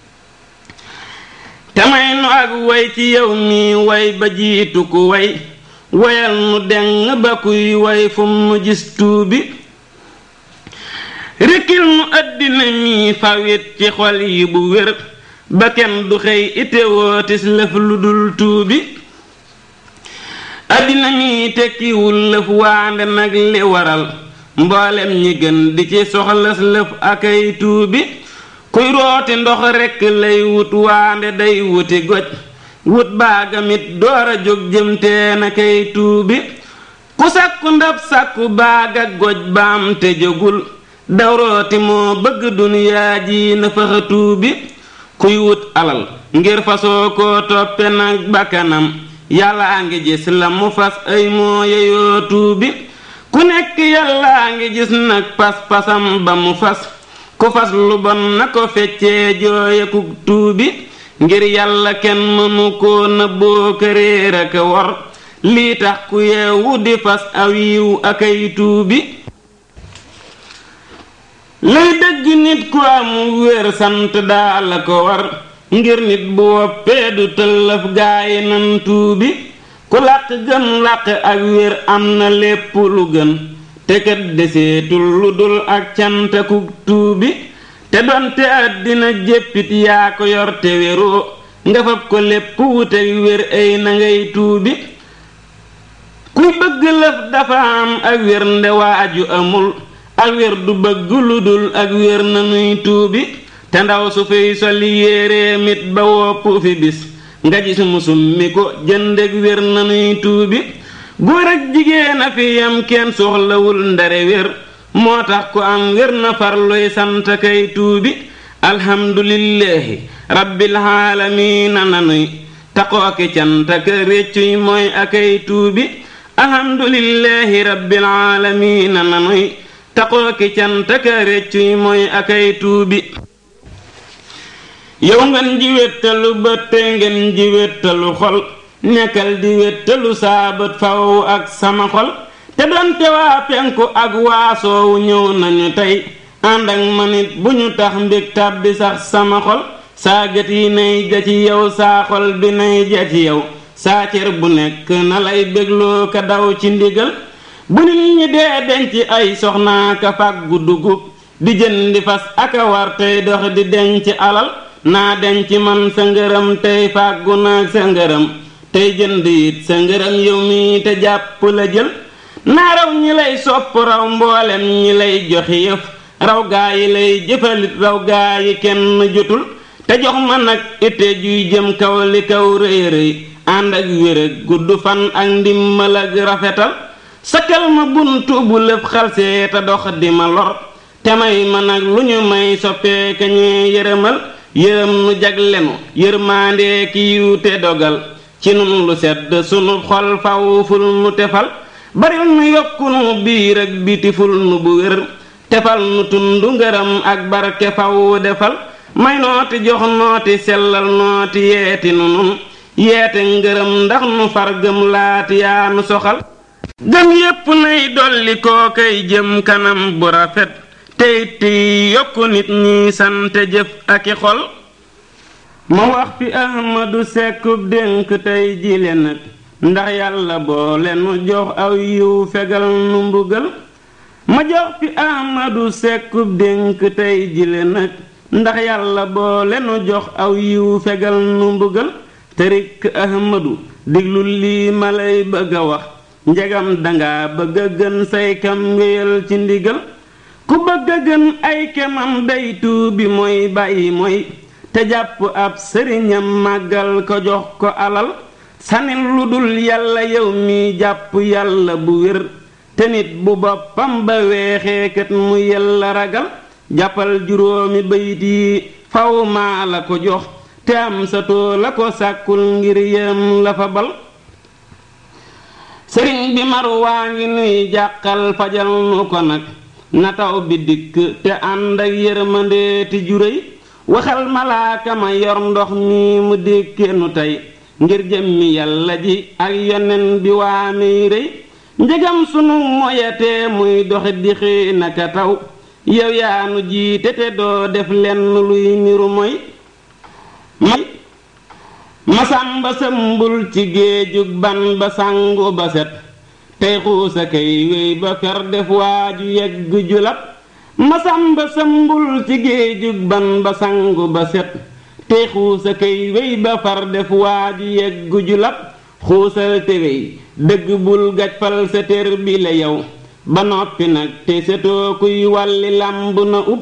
te may nu ak way ci yow mi way ba jiitu ku way wayal nu deng ba kuy way fu mu gis tuubi rikkil nu àddina mi fawit ci xol yi bu wér ba kenn du xëy itewootis lëf lu dul tuubi àddina mi tekkiwul lëf waande nag li waral mboolem ñi gën di ci soxlas lëf akay tuubi kuy rooti ndox rekk lay wut waande day wuti goj wut baagamit door a jóg jëmtee na kay tuubi ku sàkku ndab sàkku baaga goj baam te jógul dawrooti moo bëgg duniyaa ji na faxa tuubi kuy wut alal ngir fasoo koo toppe nag bakkanam yàllaa ngi gis la mu fas ay moo yeyoo tuubi ku nekk yàllaa ngi gis nag pas-pasam ba mu fas ku fas lu bon na ko feccee jooye ku tuubi ngir yàlla kenn mënu koo nëbboo këréer ak wor lii tax ku yeewu di fas aw yiw akay tuubi lay dëgg nit ku amu wér sant daal la ko war ngir nit bu woppee du tëllëf gaayi nan tuubi ku làq gën làq ak wér am na lépp lu gën te kat deseetul lu dul ak cantaku tuubi te donte àddina jéppit yaa ko yor te wéroo nga fab ko lépp wute wér ay na ngay tuubi kuy bëgg lëf dafa am ak wér nde waaju amul ak wér du bëgg lu dul ak wér na nuy tuubi te ndaw su fiy soli yéeree mit ba wopp fi bis nga gis mu summi ko jëndeg wér na nuy tuubi góor ak jigéen a fi yam kenn soxlawul ndare wér moo tax ku am wér na farluy sant kay tuubi alhamdulillahi rabbil aalamiina nanuy taqooki cant ak réccuy mooy akay tuubi alhamdulillahi rabbil aalamiina nanuy taqooki cant ak réccuy mooy akay tuubi yow ngeen ji wéttalu bët te ngeen ji wéttalu xol nekkal di wéttalu saa bët faw ak sama xol te doonte waa penku ak waa soowu ñëw nañu tey ànd ak manit bu ñu tax mbég tàbbi sax sama xol saa gët yi nay ja ci yow saa xol bi nay ja ci yow saa cër bu nekk na lay bégloo ka daw ci ndigal bu nit ñi dee denc ay soxnaa ka fàggu dugub di jëndi fas aka war tey dox di denc alal naa denc man sa ngërëm tey fàggu naag sa ngërëm tey jënd it sa ngërëm yow mi te jàpp la jël naa raw ñi lay sopp raw mboolem ñi lay joxi yëf raw gaa yi lay jëfalit raw gaa yi kenn jotul te jox ma nag ite juy jëm kaw li kaw rëy rëy ànd ak wér ak gudd fan ak ndimmal ak rafetal sakkal ma buntu bu lëf xalsee te dox di ma lor te may ma nag lu ñu may soppee ka ñee yërëmal yërëm nu jaglenu yërmaandee ki yiw te dogal ci nun lu sedd sunu xol faw ful nu tefal baril nu yokku nu biir ak biti ful nu bu wér tefal nu tundu ngërëm ak barke faw defal may nooti jox nooti sellal nooti yeeti nu nun yeete ngërëm ndax nu far gëm laati yaa nu soxal gëm yépp nay dolli koo kay jëm kanam bu rafet tey tey yokku nit ñi sante jëf ak i xol ma wax fi ahmadu sekkub dénk tey jile nag ndax yàlla boole nu jox aw yiw fegal nu mbugal ma jox fi ahmadu sekkub dénk tey jile nag ndax yàlla boole nu jox aw yiw fegal nu mbugal tërik ahmadu diglu lii ma lay bëgg a wax njegam danga bëgg a gën say kam wéyal ci ndigal ku bëgg a gën ay kemam day tuubi mooy bàyyi mooy te jàpp ab sëriñam màggal ko jox ko alal sanil lu dul yàlla yow mi jàpp yàlla bu wér te nit bu boppam ba weexee kat mu yàlla ragal jàppal juróomi bayit yi faw maa la ko jox te am sa too la ko sàkkul ngir yëm la fa bal sëriñ bi mar waa ngi nuy jàqal fajal nu ko nag na taw bi dikk te ànd ak yërmande ti juréy waxal malaaka ma yor ndox mi mu dékkee nu tey ngir jëmmi yàlla ji ak yonen bi waa miy rëy njëgam sunu moyatee muy doxi di xëy naka taw yow yaa nu jiite te doo def lenn luy niru moy may masamba sëmbul ci géejug ban ba sangu ba set tey xuusa kay wéy ba fer def waaju yegg julab masamba sëmbul ci géejug ban ba sangu ba set tey xuusa kay wéy ba far def waaju yegg julab xuusal te wéy dëgg bul gajfal sa tér bi la yow ba noppi nag te setoo kuy wàlli làmb na ub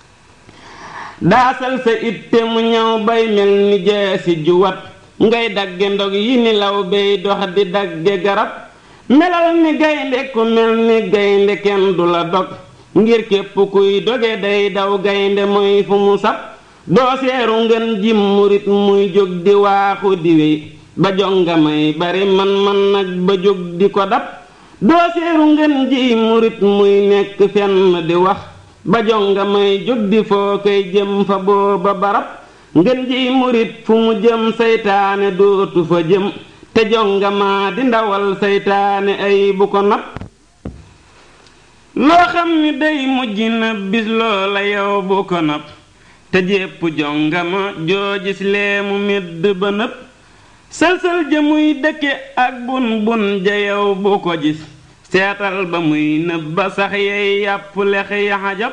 daasal sa itte mu ñëw bay mel ni jeesi juwat ngay dagge ndog yi ni law bay dox di dagge garab melal ni gaynde ku mel ni gaynde kenn du la dog ngir képp kuy doge day daw gaynde mooy fu mu sab doo seeru ngeen jim murit muy jóg di waaxu di wéy ba jonga may bari man man nag ba jóg di ko dab doo seeru ngeen ji murit muy nekk fenn di wax ba jonga may jóg di foo koy jëm fa booba barab ngeen ji murit fu mu jëm saytaane dootu fa jëm te jonga maa di ndawal saytaane ay bu ko nab loo xam ni day mujj na bis loola yow bu ko nab te jépp jonga ma joo gis lee mu medd ba nëb sël-sël ja muy dëkke ak bun bun ja yow bu ko gis seetal ba muy nëb ba sax yey yàpp lex yaxajab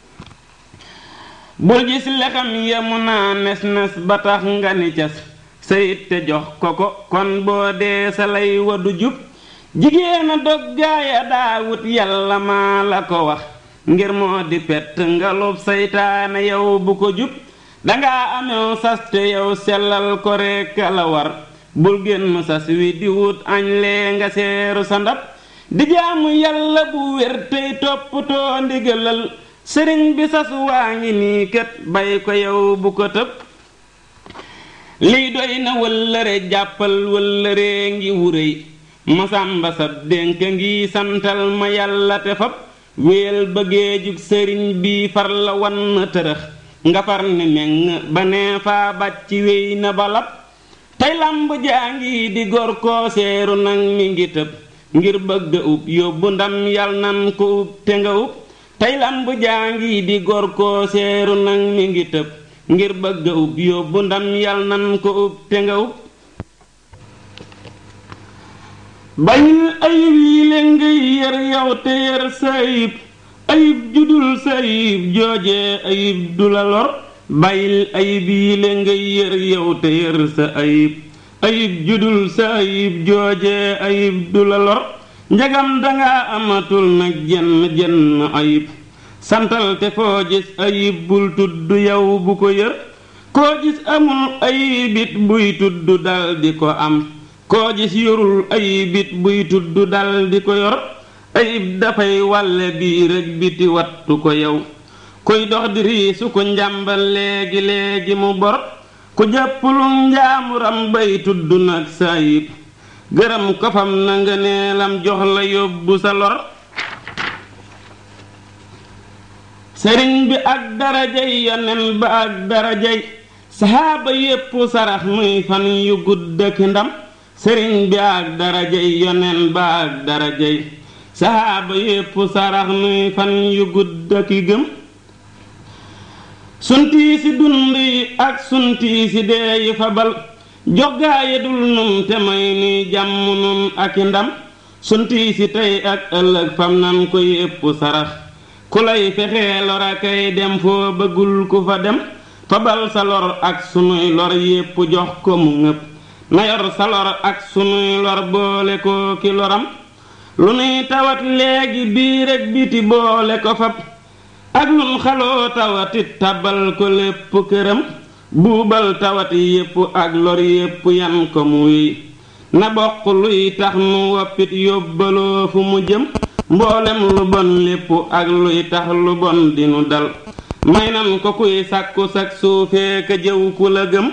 bul gis lexam ya mu naa nes nes ba tax nga ni cas sayit te jox ko ko kon boo dee sa lay wadu jub jigéena dog gaaya daawut yàlla maa la ko wax ngir moo di pett ngalub saytaane yow bu ko jub danga amew sas te yow sellal ko rekk la war bul génn sas wi di wut añ lee nga seeru sa ndab di jaamu yàlla bu wér tey toppatoo ndigalal sëriñ bi sas waa ngi nii kët bay ko yow bu ko tëb lii doy na wëllëre jàppal wëllëree ngi wuréy masamba sab dénk ngi santal ma yàlla te fab wéel bëggee jug sëriñ bi far la wan tërëx nga far ni meng ba nee faa bàcc wéy na balab tey lamb jaa ngi di gor koo seeru nag mi ngi tëb ngir bëgg ub yóbbu ndam yal nan ko ub te nga ub tey lamb jaa ngi di gor koo seeru nag mi ngi tëb ngir bëgg ub yóbbu ndam yal nan ko ub te nga ub bañil ayib yi le ngay yër yow te yër sa ayib ayib judul sa ayib joojee ayib du la lor bàyyil ayib yi le ngay yër yow te yër sa ayib ayib judul sa ayib joojee ayib du la lor njagam danga amatul nag jenn jenn ayib santal te foo gis ayib bul tudd yow bu ko yër koo gis amul ayibit buy tudd dal di ko am koo gis yorul ayibit buy tudd dal di ko yor ayib dafay wàlle biir ak biti wattu ko yow kuy dox di riisu ko njàmbal léegi léegi mu bor ku jàppulum njaamuram bay tudd nag sa ayib gërëm ko fam na nga neelam jox la yóbbu sa lor sëriñ bi ak darajay yonen ba ak darajay saxaaba yépp sarax muy fan yu gudd ak ndam sëriñ bi ak darajay yonen ba ak darajay saxaaba yépp sarax muy fan yu gudd ak gëm suntii si dund yi ak suntii si dee yi fabal joggaaye dul nun te may nuy jàmm nun ak i ndam suntii si tey ak ëllëg fam nan ko yépp sarax ku lay fexee lor akay dem foo bëggul ku fa dem fabal sa lor ak sunuy lor yépp jox ko mu ngëpp na yor sa lor ak sunuy lor boole ko ki loram lu nuy tawat léegi biir ak biti boole ko fab ak lun xaloo tawatit tabal ko lépp këram buubal tawat yépp ak lor yépp yan ko muy na bokk luy tax nu woppit yóbbaloo fu mu jëm mboolem lu bon lépp ak luy tax lu bon dinu dal may nan ko kuy sàkku sak suufee ka jëw ku la gëm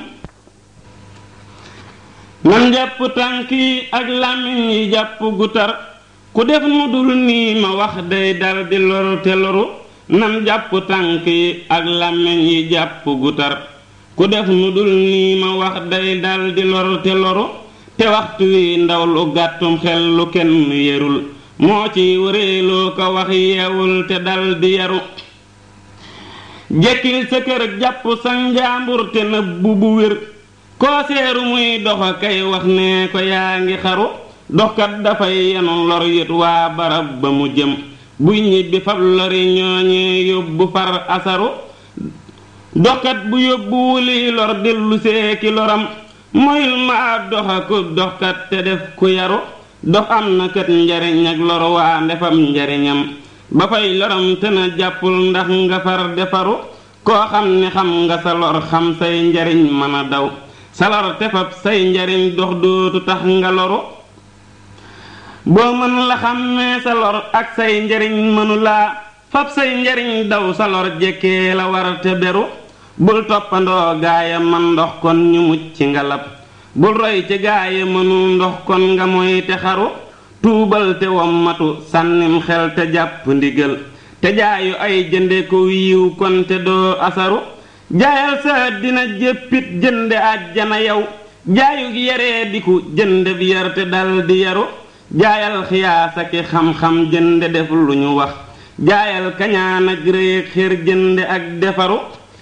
nan jàpp tànk yi ak làmmiñ yi jàpp gu tar ku def nu dul nii ma wax day dal di loru te loru nan jàpp tànk yi ak làmmiñ yi jàpp gu tar ku def nu dul nii ma wax day dal di loru te loru te waxtu wi ndaw lu gàttum xel lu kenn yerul moo ci wëreeloo ko wax yeewul te dal di yaru jekkil sa kër jàpp sa njaambur te nëbbu bu wér koo seeru muy doxa kay wax ne ko yaa ngi xaru doxkat dafay yenu lor yit waa barab ba mu jëm buy ñibbi fab lori ñooñee yóbbu far asaru doxkat bu yóbbu wuli lor dellu seeki loram moyul ma ab doxa ku doxkat te def ku yaru dox am na kat njariñ ak lor waa ndefam njariñam ba fay loram te na jàppul ndax nga far defaru koo xam ne xam nga sa lor xam say njariñ mën a daw sa lor te fab say njariñ dox dootu tax nga loru boo mën la xam ne sa lor ak say njariñ mënu laa fab say njariñ daw sa lor jekkee la war te beru bul toppandoo gaaya man ndox kon ñu mucc nga lab bul roy ci gaaya mënul ndox kon nga moy te xaru tuubal te wommatu sànnim xel te jàpp ndigal te jaayu ay jënde ko yiw kon te doo asaru jaayal sa dina jéppit jënde àjjana yow jaayu yaree diku jënde bi yar te dal di yaru jaayal xiyaasa ki xam-xam jënde def lu ñu wax jaayal kañaan ak rëy ak xër jënde ak defaru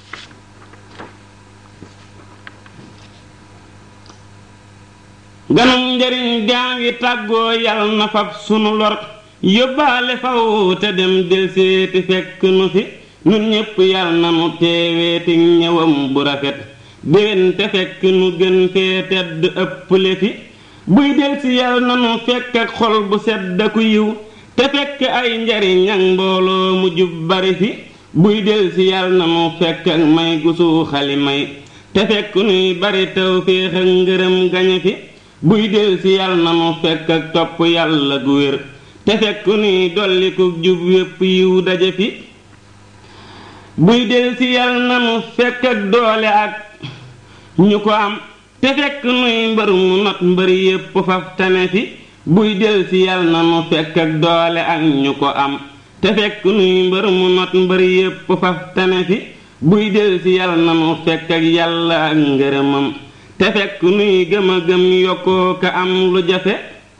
ganum njariñ gaa ngi tàggoo yal na fab sunu lor yóbbaale faw te dem del seeti fekk nu fi nun ñépp yal na nu teeweeti ñëwam bu rafet déwén te fekk nu gën fee tedd ëpple fi buy del si yal na nu fekk ak xol bu sedd ku yiw te fekk ay njariñ ak mbooloo mu jub bari fi buy del si yal na nu fekk ak may gu suuxali may te fekk nuy bari taw féex ak ngërëm gañe fi buy del si yal na nu fekk ak topp yàlla gu wér te fekk nuy dolli ku jub wépp yiw daje fi buy del si yal na nu fekk ak doole ak ñu ko am te fekk nuy mbër mu not mbër yépp faf tane fi buy del si yal na nu fekk ak doole ak ñu ko am te fekk nuy mbër mu not mbër yépp faf tane fi buy del si yal na nu fekk ak yàlla ak ngërëmam te fekk nuy gëm a gëm yokkoo ka am lu jafe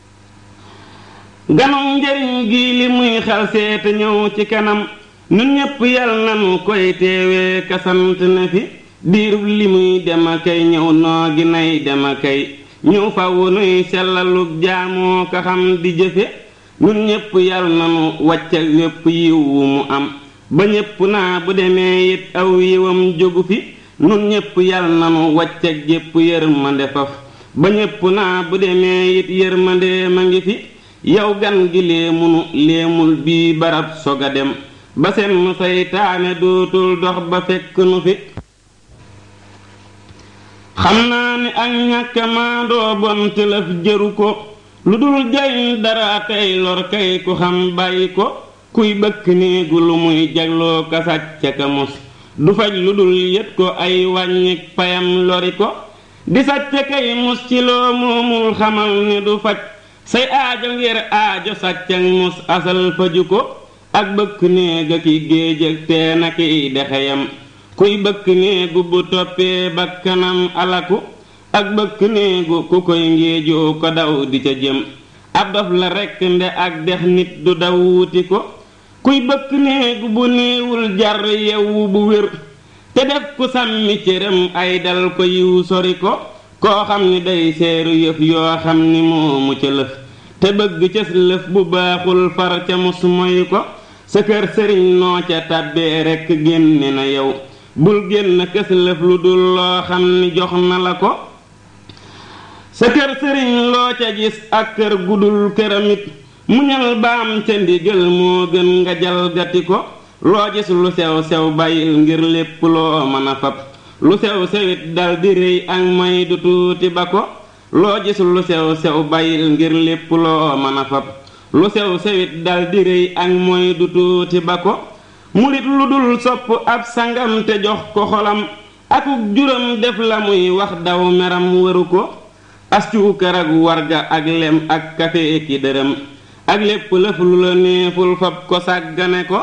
ganum njariñ gi li muy xal seete ñëw ci kanam nun ñépp yal nanu koy teewee kasant ne fi diirub li muy dem a kay ñëw noo gi nay dem a kay ñëw faw nuy sellalug jaamoo ka xam di jëfe nun ñépp yal nanu wàcca wépp yiw wu mu am ba ñépp naa bu demee it aw yiwam jógu fi nun ñépp yal nanu wàcc ak jépp yërmande faf ba ñépp naa bu demee it yërmande ma ngi fi yow gan gi léemunu léemul bii barab sog a dem ba seen nu saytaane dootul dox ba fekk nu fi xam naa ni ak ñàkk maandoo bon te lëf jëru ko lu dul jariñ dara tey lor kay ku xam bàyyi ko kuy bëkk néegu lu muy jagloo ka sàcc ka mos du faj lu dul yët ko ay wàññik payam lori ko di sàcc kay mus ci loo moomul xamal ni du faj say aajo ngir aajo sàcc ak mus asal faju ko ak bëkk néeg ak i géej ak teen ak i dexeyam kuy bëkk néegu bu toppee bakkanam alaku ak bëkk néegu ku koy ngéejoo ko daw di ca jëm ab dof la rekk nde ak dex nit du daw wuti ko kuy bëkk néegu bu néewul jar yewwu bu wér te def ku sàmmi cëram ay dal ko yiw sori ko koo xam ni day seeru yëf yoo xam ni moomu ca lëf te bëgg cës lëf bu baaxul far ca mus moy ko sa kër sëriñ noo ca tàbbee rekk génne na yow bul génn kës lëf lu dul loo xam ni jox na la ko sa kër sëriñ loo ca gis ak kër gudul këramit muñal baam ca ndigal moo gën nga jalgati ko loo gis lu sew sew bàyyil ngir lépp loo mën a fab lu sew sewit dal di rëy ak may du tuuti ba ko loo gis lu sew sew bàyyil ngir lépp loo mën a fab lu sew sewit dal di rëy ak mooy du tuuti ba ko murit lu dul sopp ab sangam te jox ko xolam akuk juram def la muy wax daw meram waru ko ascuukar ak warga ak lem ak kafe ki dërëm ak lépp lëf lu la neeful fab ko sàggane ko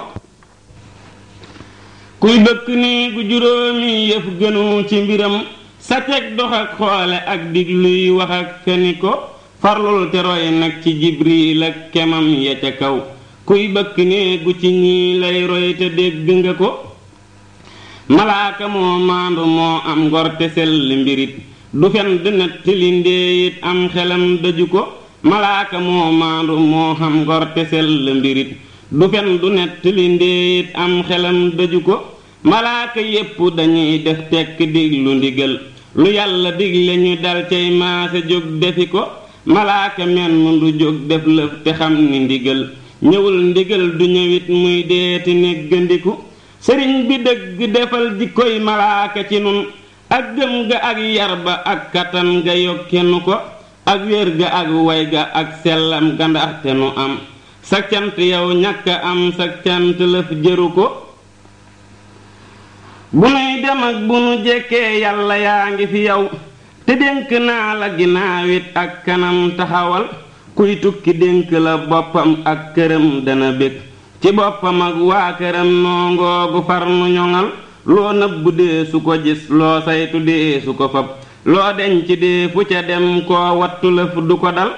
kuy bëkk nii gu juróomi yëf gënu ci mbiram sa teg dox ak xoole ak digluy wax ak feni ko farlul te roy nag ci jibril ak kemam ya ca kaw kuy bëkk nii gu ci ñii lay roy te dégg nga ko malaaka moo maandu moo am ngor te sell mbirit du fen di nettali ndéeyit am xelam daju ko malaaka moo maandu moo xam ngor te sell mbirit du fen du nettali ndéeyit am xelam daju ko malaaka yépp dañuy def tekk diglu ndigal lu yàlla digle ñu dal cay maase jóg defi ko malaaka menn du jóg def lëf te xam ni ndigal ñëwul ndigal du ñëwit muy deeti neggandiku sëriñ bi dëgg defal jikkoy malaaka ci nun ak gëm ga ak yar ba ak kattan ga yokkenu ko ak wér ga ak way ga ak sellam ga ndaxte nu am sa cant yow ñàkk am sa cant lëf jëru ko bu nuy dem ak bu nu jekkee yàlla yaa ngi fi yow te dénk naa la ginnaawit ak kanam taxawal kuy tukki dénk la boppam ak këram dana bég ci boppam ak waa këram noo ngoogu far nu ñoŋal loo nëbbu dee su ko gis loo saytu dee su ko fab loo denc dee fu ca dem koo wattu lëf du ko dal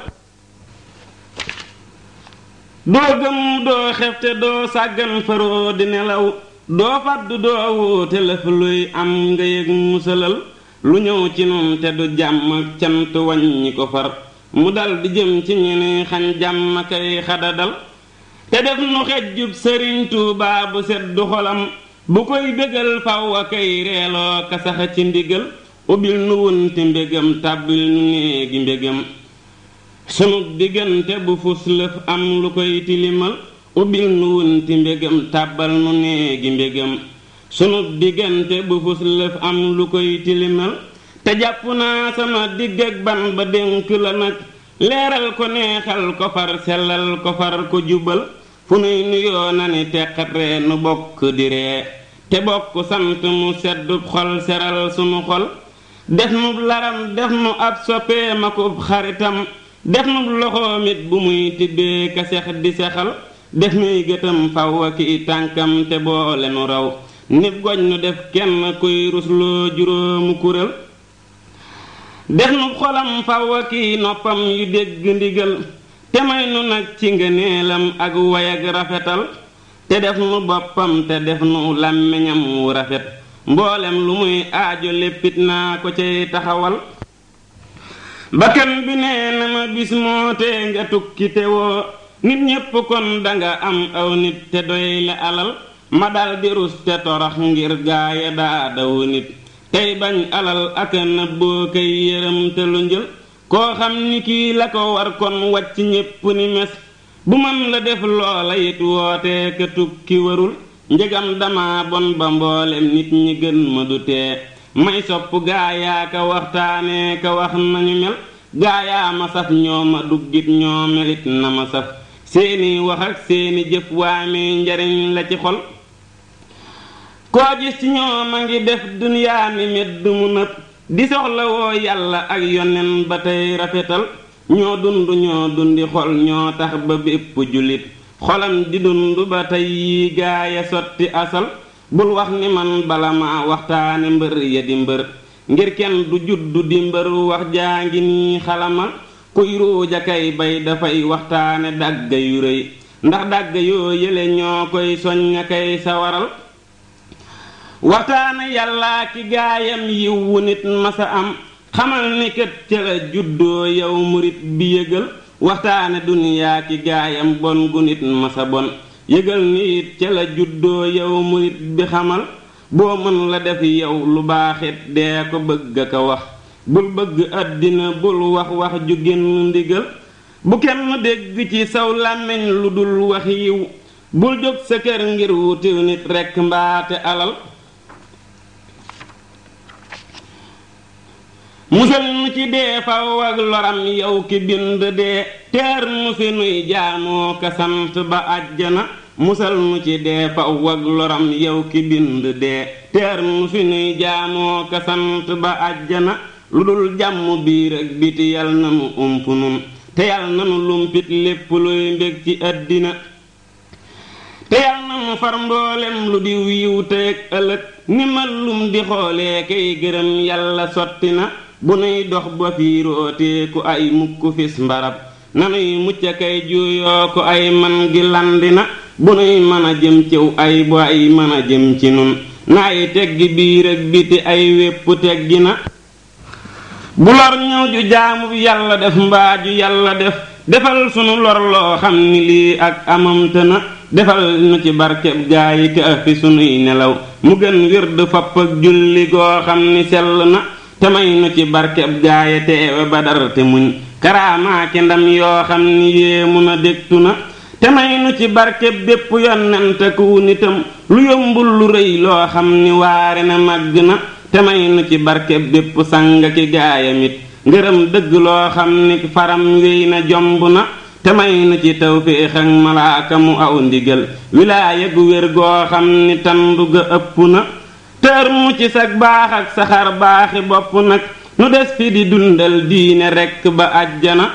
doo gëm doo xefte doo sàggan faroo di nelaw doo fàddu doo wuute lëf luy am nga yëg musalal lu ñëw ci nun te du jàmm ak cant wàññi ko far mu dal di jëm ci ñu ni xañ jàmm kay xadadal te def nu xejjub sëriñ Tuubaa bu seddu xolam bu koy bégal faw a kay reeloo ka sax ci ndigal ubbil nu wunti mbégam tàbbil nu néegi mbégam sunu diggante bu fus lëf am lu koy tilimal ubbil nu wunti mbégam tàbbal nu néegi mbégam sunu diggante bu fus lëf am lu koy tilimal te jàpp naa sama digg ak ban ba dénk la nag leeral ko neexal ko far sellal ko far ko jubal fu nuy nuyoo na ni teqat ree nu bokk di ree te bokk sant mu seddub xol seral sunu xol def nu laram def nu ab soppee makub xaritam def nu loxoom it bu muy tibbee ka sex di sexal def nuy gëtam faw ak i tànkam te boole nu raw nib goñ nu def kenn kuy rusloo juróomu kurél def nu xolam faw ak i noppam yu dégg ndigal te may nu nag ci ngëneelam ak way ak rafetal te def nu boppam te def nu làmmiñam wu rafet mboolem lu muy aajo léppit naa ko cay taxawal bakkan bi nee na ma bis moo tee nga tukki te woo nit ñépp kon danga am aw nit te doy la alal ma dal di rus te torox ngir gaaya daa daw nit tey bañ alal ak nëbboo kay yërëm te lu njël koo xam ni kii la ko war kon wàcc ñépp ni mes bu man la def loola it wootee ka tukki warul njëgam dama bon ba mboolem nit ñi gën ma du tee may sopp gaayaa ka waxtaanee ka wax nañu mel gaayaa ma saf ñoo ma duggit ñoo melit na ma saf seeni wax ak seeni jëf waamee njariñ la ci xol koo gis ci ñoom a ngi def duniyaa ni medd mu nëb di soxla woo yàlla ak yonen ba tey rafetal ñoo dund ñoo dundi xol ñoo tax ba bépp jullit xolam di dund ba tey yi gaaya sotti asal bul wax ni man bala ma waxtaane mbër ya di mbër ngir kenn du juddu di mbër wax jaa ngi nii xalamal kuy ruuja kay bay dafay waxtaane dàgga yu rëy ndax dàgga yoo yële ñoo koy soñña kay sawaral waxtaane yàllaa ki gaayam yiw wu nit masa am xamal ni kët ca la juddoo yow murit bi yëgal waxtaane duniyaa ki gaayam bon gu nit masa bon yëgal ni it ca la juddoo yow murit bi xamal boo mën la def yow lu baaxit dee ko bëgg a ko wax bul bëgg àddina bul wax wax ju génn ndigal bu kenn dégg ci saw làmmiñ lu dul wax yiw bul jóg sa kër ngir wutil nit rekk mbaate alal musal nu ci dee faw ak loram yow ki bind dee teer nu fi nuy jaamoo ka sant ba àjjana musal nu ci dee faw ak loram yow ki bind dee teer nu fi nuy jaamoo ka sant ba àjjana lu dul jàmm biir ak biti yal na nu ump nun te yal na nu lumpit lépp luy mbég ci àddina te yal na nu far mboolem lu diw yiw teeg ëllëg ni ma lum di xoolee kay gërëm yàlla sotti na bu nuy dox ba fiirootee ku ay mukk fis mbarab nanuy mucc kay juuyoo ko ay man gi landi na bu nuy mën a jëm ciw ay bu ay mën a jëm ci nun naay teggi biir ak biti ay wépp teggi na bu lor ñëw ju jaamu yàlla def mbaa ju yàlla def defal sunu lor loo xam ni lii ak amamte na defal nu ci barkeb gaa yi ka fi sunuy nelaw mu gën wird fapp ak julli goo xam ni sell na te may nu ci barkeb gaaye teewe badar te muñ karaamaaki ndam yoo xam ni yéemu na dégtu na te may nu ci barkeb bépp yonent ku nitam lu yombul lu rëy loo xam ni waare na màgg na te may nu ci barkeb bépp sanga ki gaayamit ngërëm dëgg loo xam ni faram wéy na jomb na te may nu ci tawféex ak malaaka mu aw ndigal wilaaya gu wér goo xam ni tandu ga ëpp na tër mu ci sag baax ak saxar baaxi bopp nag nu des fi di dundal diine rekk ba àjjana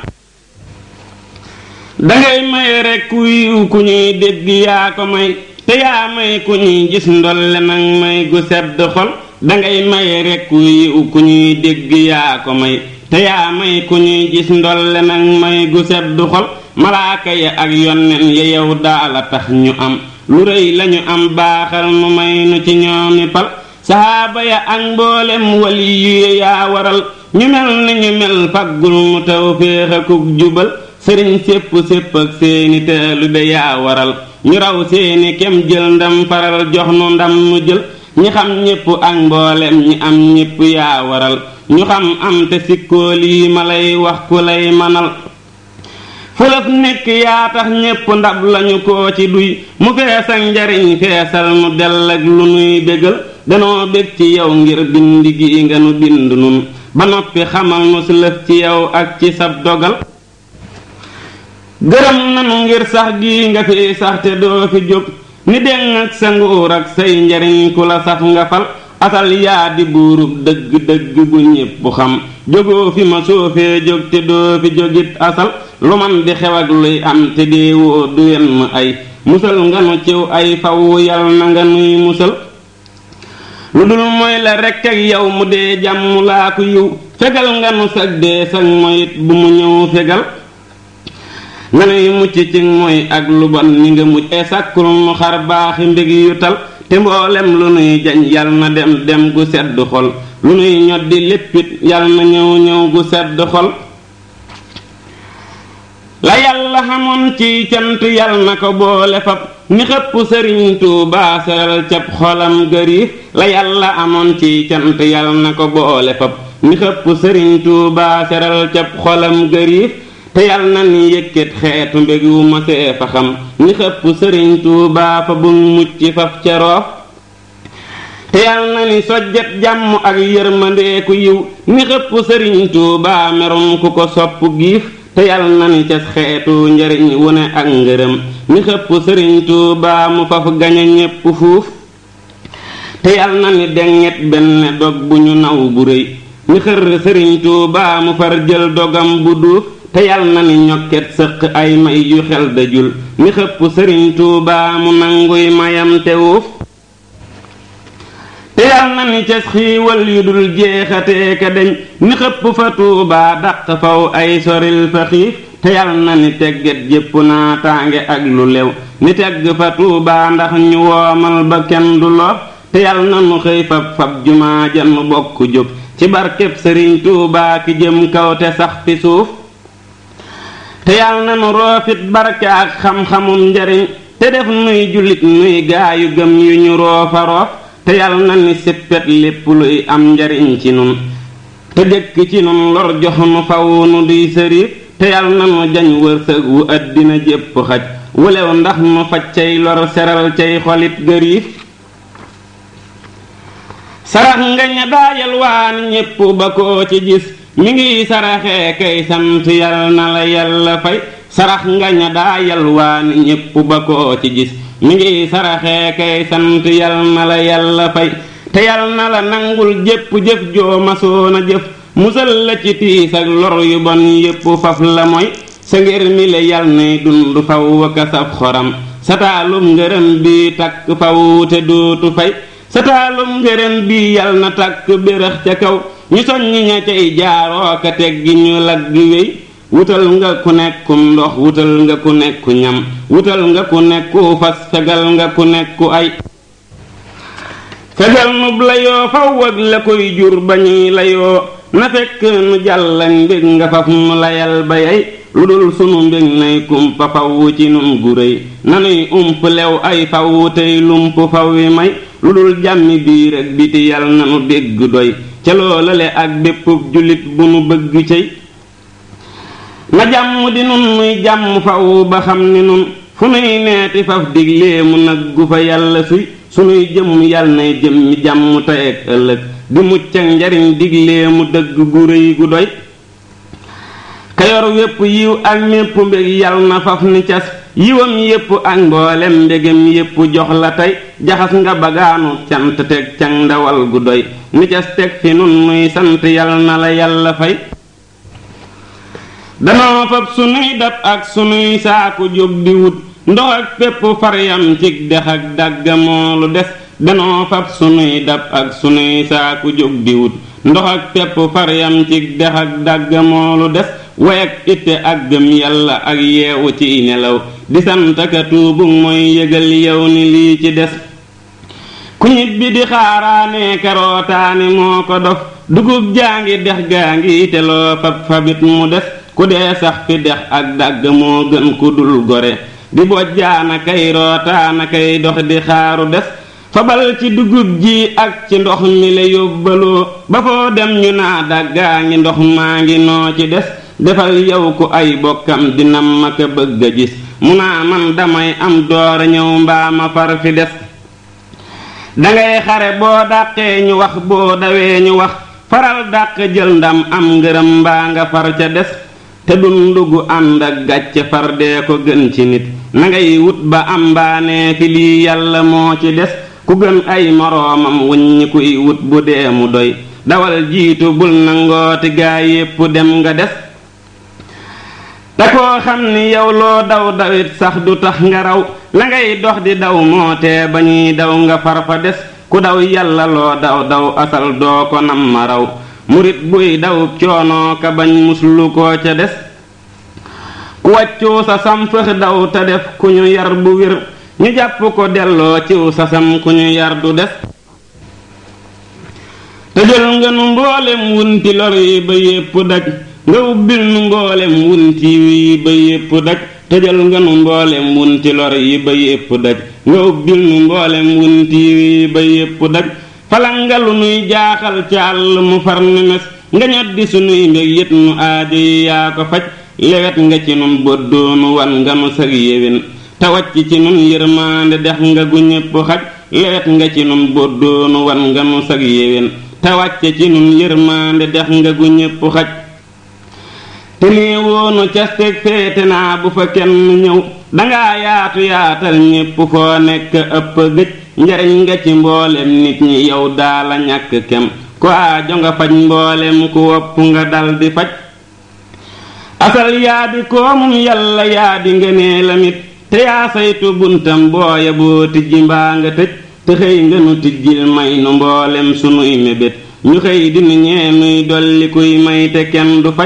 dangay may rekk wiiw ku ñuy dégg yaa ko may te yaa may ku ñuy gis ndolle nag may gu sedd xol dangay may rekk wiiw ku ñuy dégg yaa ko may te yaa may ku ñuy gis ndolle nag may gu sedd xol malaaka ya ak yonnen ya yow daala tax ñu am lu rëy lañu am baaxal nu may nu ci ñoomi pal saxaaba ya ak mboolem wali yu yaa waral ñu mel ni ñu mel faggul mu taw féex akuk jubal sëriñ sépp sépp ak seeni taalibe yaa waral ñu raw seeni kem jël ndam faral jox nu ndam nu jël ñi xam ñépp ak mboolem ñi am ñépp yaa waral ñu xam am te sikkoo lii ma lay wax ku lay manal fulaf nekk yaa tax ñépp ndab lañu ko ci duy mu fees ak njariñ feesal mu dell ak lu nuy bégal danoo bég ci yow ngir bind gi nga nu bind nun ba noppi xamal nu si lëf ci yow ak ci sab dogal gërëm nanu ngir sax gi nga fi sax te doo fi jóg ni deng ak sa nguur ak say njariñ ku la saf nga fal asal yaa di buurub dëgg-dëgg bu ñépp xam jógoo fi ma soofee jóg te doo fi jógit asal lu man di xew ak luy am te deewoo du wenn ay musal nga nu ciw ay faw yal na nga nuy musal lu dul mooy la rekk ak yow mu dee jàmm laa ko yiw fegal nga nu sag dee sag moyit bu mu ñëw fegal nga nuy mucc ci mooy ak lu bon ni nga muccee sàkkul nu xar baaxi mbég yu tal te mboolem lu nuy jañ yal na dem dem gu sedd xol lu nuy ñoddi léppit yal na ñëw ñëw gu sedd xol la yàlla xamoon ci cant yal na ko boole fab ni xëpp sëriñ Tuubaa seral cab xolam gëriif la yàlla amoon ci cant yal na ko boole fab ni xëpp sëriñ Tuubaa seral cab xolam gëriif te yal na ni yëkkat xeetu mbég wu ma see fa xam ni xëpp sëriñ Tuubaa fa bu mucc faf ca roof te yal na ni sojjet jàmm ak yërmandeeku yiw ni xëpp sëriñ Tuubaa merum ku ko sopp giif te yal na ni cas xeetu njariñ wu ne ak ngërëm ni xëpp sëriñ Tuubaa mu faf gañe ñépp fuuf te yal na ni denget benn dog bu ñu naw bu rëy ni xër sëriñ Tuubaa mu far jël dogam bu duuf te yal na ni ñokket sëq ay may yu xel dajul ni xëpp sëriñ Tuubaa mu nanguy mayam te wuuf te yal na ni cas xiiwal yu dul jeexatee ka deñ ni xëpp fa Tuubaa dàq faw ay soril fa xiif te yal na ni tegget jépp naa tànge ak lu lew ni tegg fa Tuubaa ndax ñu woomal ba kenn du lor te yal na nu xëy fab fab jumaa ja nu bokk jóg ci barkeb sëriñ Tuubaa ki jëm kaw te sax fi suuf te yal na nu roofit barke ak xam-xamum njariñ te def nuy jullit nuy gaayu gëm yu ñu roofa roof te yal na ni sippet lépp luy am njariñ ci nun te dëkk ci nun lor jox nu faw nu duy sëriif te yal na nu jañ wërsëg wu àddina jépp xaj wulew ndax nu faj cay lor seral cay xolit gëriif sarax nga ña daayal waan ñépp ba koo ci gis mi ngi saraxee kay sant yal na la yàlla fay sarax nga ña daayal waan ñépp ba koo ci gis mi ngi saraxee kay sant yal na la yàlla fay te yal na la nangul jépp jëf joo masoona jëf musal la ci tiis ak lor yu bon yépp faf la mooy sa ngir mi le yal nay dund faw waka saf xoram sa taalum ngërëm bi takk faw te dootu fay sa taalum ngërëm bi yal na takk bérax ca kaw ñu soññ ña cay jaaroo ka teggi ñu lagg wéy wutal nga ku nekkum ndox wutal nga ku nekku ñam wutal nga ku nekku fas fegal nga ku nekku ay fegal nub layoo faw ak la koy jur ba ñuy layoo na fekk nu jàllañ mbég nga faf nu layal ba yey lu dul sunu mbég nay kumpa faw ci nun gu réy nanuy ump lew ay faw tey lump faw wi may lu dul jàmmi biir ak biti yal na nu dégg doy ca loolale ak bépp jullit bu nu bëgg cey na jàmm di nun nuy jàmm faw ba xam ni nun fu nuy neeti faf diglee mu naggu fa yàlla suy sunuy jëm yal nay jëm mi jàmm tey ak ëllëg di mucc ak njariñ diglee mu dëgg gu rëy gu doy kayor wépp yiw ak mépp mbég yal na faf ni cas yiwam yépp ak mboolem mbégam yépp jox la tey jaxas nga bagaanu cant teg cang ndawal gu doy ni cas teg fi nun nuy sant yal na la yàlla fay danoo fab sunuy dab ak sunuy saaku jóg di wut ndox ak pépp faryam cig dex ak dàgga moolu des danoo fab sunuy dab ak sunuy saaku jóg di wut ndox ak pépp faryam cig dex ak dàgga moolu des way ak itte ak gëm yàlla ak yeewu ci nelaw di santaka tuubu mooy yëgal yow ni lii ci des ku ñibbi di xaaraane karootaani moo ko dof dugub jaa ngi dex gaa ngi te loo fab fabit mu des ku dee sax fi dex ak dàgg moo gën ku dul gore di bojjaana kay rootaana kay dox di xaaru des fabal ci dugub ji ak ci ndox mi la yóbbaloo ba foo dem ñu naa dàggaa ngi ndox maa ngi noo ci des defal yow ku ay bokkam dinam ma ko bëgg a gis mu naa man damay am doora ñëw mbaa ma far fi des dangay xare boo dàqee ñu wax boo dawee ñu wax faral dàq jël ndam am ngërëm mbaa nga far ca des te dundu gu ànd ak gàcce far dee ko gën ci nit na ngay wut ba am mbaanee fi lii yàlla moo ci des ku gën ay moroomam wuññi kuy wut bu dee mu doy dawal jiitu bul nangooti gaa yépp dem nga des te koo xam ni yow loo daw dawit sax du tax nga raw la ngay dox di daw moo tee ba ñuy daw nga far fa des ku daw yàlla loo daw daw asal doo ko nam ma raw murit buy daw coonoo ka bañ muslu koo ca des ku wàccuu sa sam fëx daw te def ku ñu yar bu wér ñu jàpp ko delloo ciw sa sam ku ñu yar du des te jël nga nu mboolem wunti lor yi ba yépp daj nga ubbil nu mboolem wunti yi ba yépp daj tëjal nga nu mboolem wunti lor yi ba yépp daj nga ubbil nu mboolem wunti yi ba yépp daj falangalu nuy jaaxal ci àll mu far ni mes nga ñoddi sunuy mbég yët nu aajo yi yaa ko faj lewet nga ci nun boddoonu wan nga nu sag yéwén te wàcc ci nun yërmaande dex nga gu ñépp xaj leet nga ci nun boddoonu wan nga nu sag yéwén te wàcce ci nun yërmaande dex nga gu ñépp xaj te nee woonu casteg féete naa bu fa kenn ñëw dangaa yaatu yaatal ñépp foo nekk ëpp gëj njariñ nga ci mboolem nit ñi yow daala ñàkk kem ko aajo nga faj mboolem ku wopp nga dal di faj asal yaa di koomum yàlla yaa di ngënee lamit te yaa saytu buntam booya boo tijji mbaa nga tëj te xëy nga nu tijjil may nu mboolem sunuy mébét ñu xëy di nu ñee nuy dolli kuy may te kenn du faj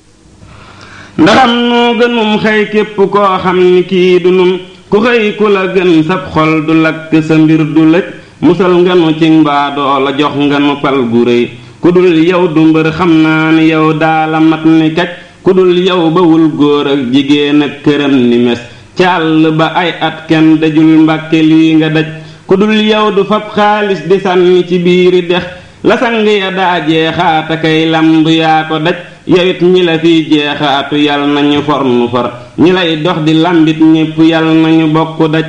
ndaxam noo gënum xëy képp koo xam ni kii du nun ku xëy ku la gën sab xol du lakk sa mbir du lëj musal nga nu ci mbaadoo la jox nga nu pal gu rëy ku dul yow du mbër xam naa ni yow daala mat ni kaj ku dul yow bawul góor ak jigéen ak këram ni mes ci àll ba ay at kenn dajul mbàkke lii nga daj ku dul yow du fab xaalis di sànni ci biiri dex la sang ya daa jeexaata kay lamb yaa ko daj yowit ñi la fiy jeexaatu yal nañu for nu for ñi lay dox di lambit ñépp yal nañu bokk daj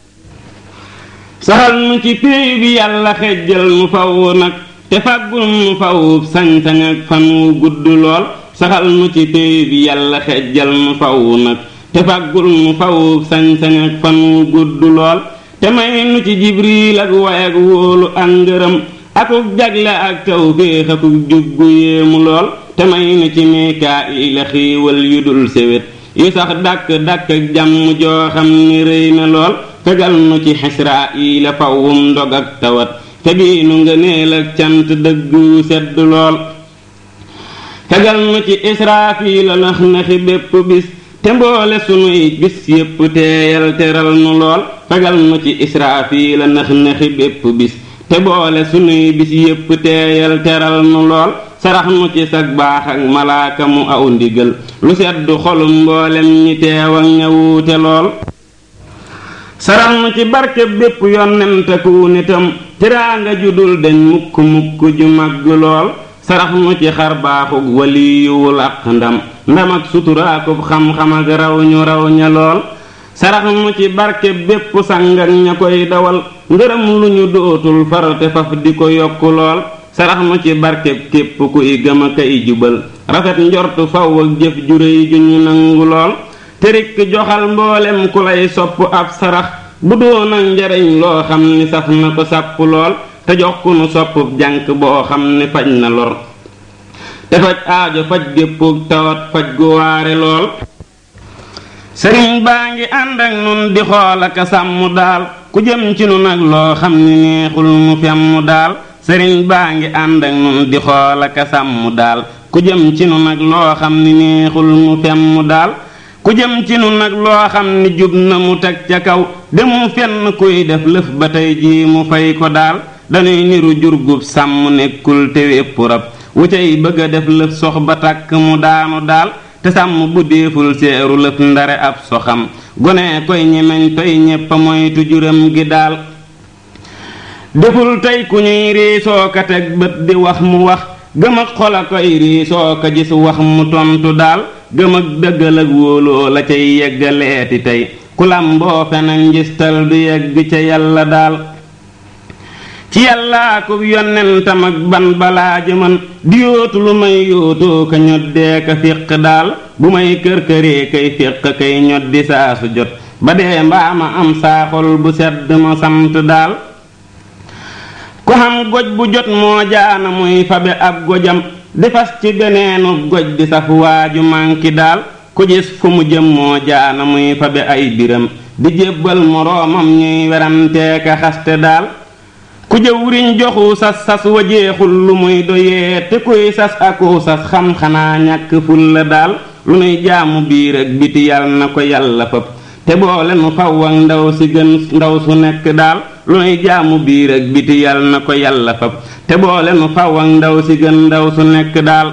saxal nu ci péey bi yàlla xejjal nu faw nag te fàggul nu fawub sañ-sañ ak fan wu gudd lool saxal nu ci péey bi yàlla xejjal nu faw nag te fàggul nu fawub sañ-sañ ak fan wu gudd lool te may nu ci jibriil ak way ak wóolu ak ngërëm akuk jagle ak tawféex akuk jubgu yéemu lool te may nu ci mikaayil a xiiwal yu dul séwét yu sax dàkk dàkk ak jàmm joo xam ni rëy na lool fegal nu ci xisraayil a fawwum ndog ak tawat febii nu ngëneel ak cant dëgg yu sedd lool fegal nu ci israafil a nax naxi bépp bis te mboole sunuy bis yépp teeyal teral nu lool fegal nu ci israafil a nax naxi bépp bis te boole sunuy bis yépp teeyal teral nu lool sarax nu ci sag baax ak malaaka mu aw ndigal lu sedd xolum mboolem ñi teew ak ñawuute lool sarax nu ci barke bépp yonentaku nitam tiraanga ju dul deñ mukk mukk ju màgg lool sarax nu ci xar baaxug waliyuwul ak ndam ndam ak suturaakub xam-xam ak raw ñu raw ña lool sarax nu ci barke bépp sang ak ña koy dawal ngërëm lu ñu dootul farate faf di ko yokku lool sarax nu ci barke képp kuy gëm a kay jubal rafet njortu faw ak jëf ju réy ju ñu nangu lool terik joxal mboolem ku lay sopp ab sarax bu doon ak njariñ loo xam ni saf na ko sàpp lool te jox ku nu sopp jànk boo xam ni faj na lor te faj aajo faj géppug tawat faj gu waare lool sëriñ baa ngi ànd ak nun di xool ak sàmm daal ku jëm ci nu nag loo xam ni neexul mu femm daal sëriñ baa ngi ànd ak nun di xool ak sàmm daal ku jëm ci nu nag loo xam ni neexul mu femm daal ku jëm ci nu nag loo xam ni jub na mu teg ca kaw demu fenn kuy def lëf ba tey jii mu fay ko daal dañuy niru jurgub sàmm nekkul te wépp rab wu cay bëgg a def lëf sox ba tàkk mu daanu daal te sàmm bu deeful seeru lëf ndare ab soxam gone koy ñemeñ toy ñeppa moytu juram gi daal deful tey ku ñuy riisoo ka teg bët di wax mu wax gëm ak xol a koy riisoo ka gis wax mu tontu daal gëm ak dëggal ak wóoloo la cay yeggaleeti tey ku làmboo fen ak njistal du yegg ca yàlla daal ci yàllaa ko yonentam ak ban balaa jëman di yóotu lu may yóotoo ka ñoddee ka fiq daal bu may kër-këree kay fiq kay ñoddi saa su jot ba dee mbaa ma am saaxol bu sedd ma sant daal ku xam goj bu jot moo jaana muy fabe ab gojam di fas ci beneenu goj di saf waaju manki daal ku gis fu mu jëm moo jaana muy fabe ay biram di jébbal moroomam ñuy werantee ka xaste daal ku jëwriñ joxu sas sas wa jeexul lu muy doyee te kuy sas aku sas xam xanaa ñàkk ful la daal lu nuy jaamu biir ak biti yàlla na ko yàlla fab te boole nu faw ak ndaw si gën ndaw su nekk daal lu nuy jaamu biir ak biti yàlla na ko yàlla fab te boole nu faw ak ndaw si gën ndaw su nekk daal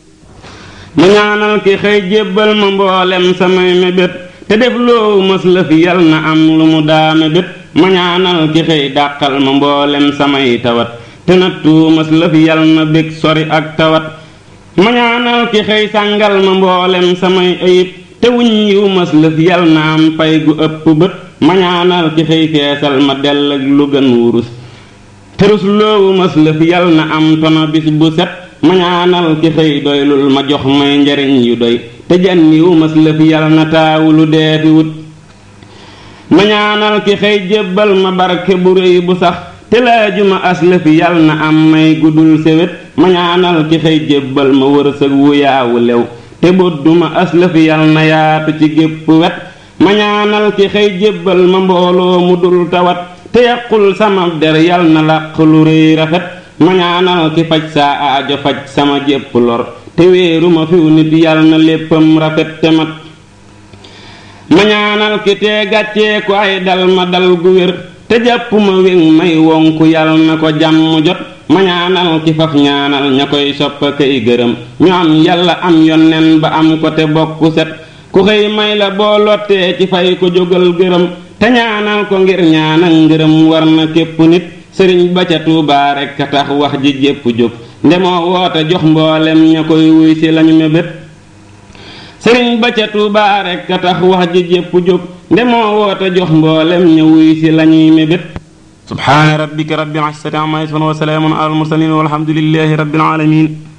mu ñaanal ki xëy jébbal ma mboolem samay mébét te def loo mës la fi yal na am lu mu daa mébét ma ñaanal ki xëy dàqal ma mboolem samay tawat te nattu mës la fi yal na bég sori ak tawat ma ñaanal ki xëy sàngal ma mboolem samay ayib te wuñ yiw mës la fi yal na am pay gu ëpp bët ma ñaanal ki xëy feesal ma dell ak lu gën wurus terus loowu mas lëf yal na am tono bis bu set ma ñaanal ki xëy doylul ma jox may njariñ yu doy te janniwu mas lëf yal na taawulu deefi wut ma ñaanal ki xëy jébbal ma barke bu réy bu sax te laajuma aslëf yal na am may guddul sewet ma ñaanal ki xëy jébbal ma wërsëg wu yaawu lew te bodduma aslëf yal na yaatu ci gépp wet ma ñaanal ki xëy jébbal ma mbooloo mu dul tawat te yàqul sama der yal na làq lu rëy rafet ma ñaanal ki faj saa aajo faj sama jépp lor te wéeru ma fiw nit yal na léppam rafet te mat ma ñaanal ki tee gàccee ko ay dal ma dal gu wér te jàpp ma wéŋ may wonku yal na ko jàmm jot ma ñaanal ki faf ñaanal ña koy soppa kay gërëm ñu am yàlla am yonnen ba am ko te bokku set ku xëy may la boo lottee ci fay ko jógal gërëm te ñaanal ko ngir ñaanal ngërëm war na képp nit sëriñ ba ca tuubaa rekk a tax wax ji jépp jóg ndemoo woote jox mboolem ña koy wuy si lañu mébét sëriñ ba ca tuubaa rekk a tax wax ji jépp jóg ndemoo woote jox mboolem ña wuy si lañuy mébét subhaana rabbika rabbil izzati amma yasifun wa salaamun alal mursaliin walhamdulillahi rabbil aalamiin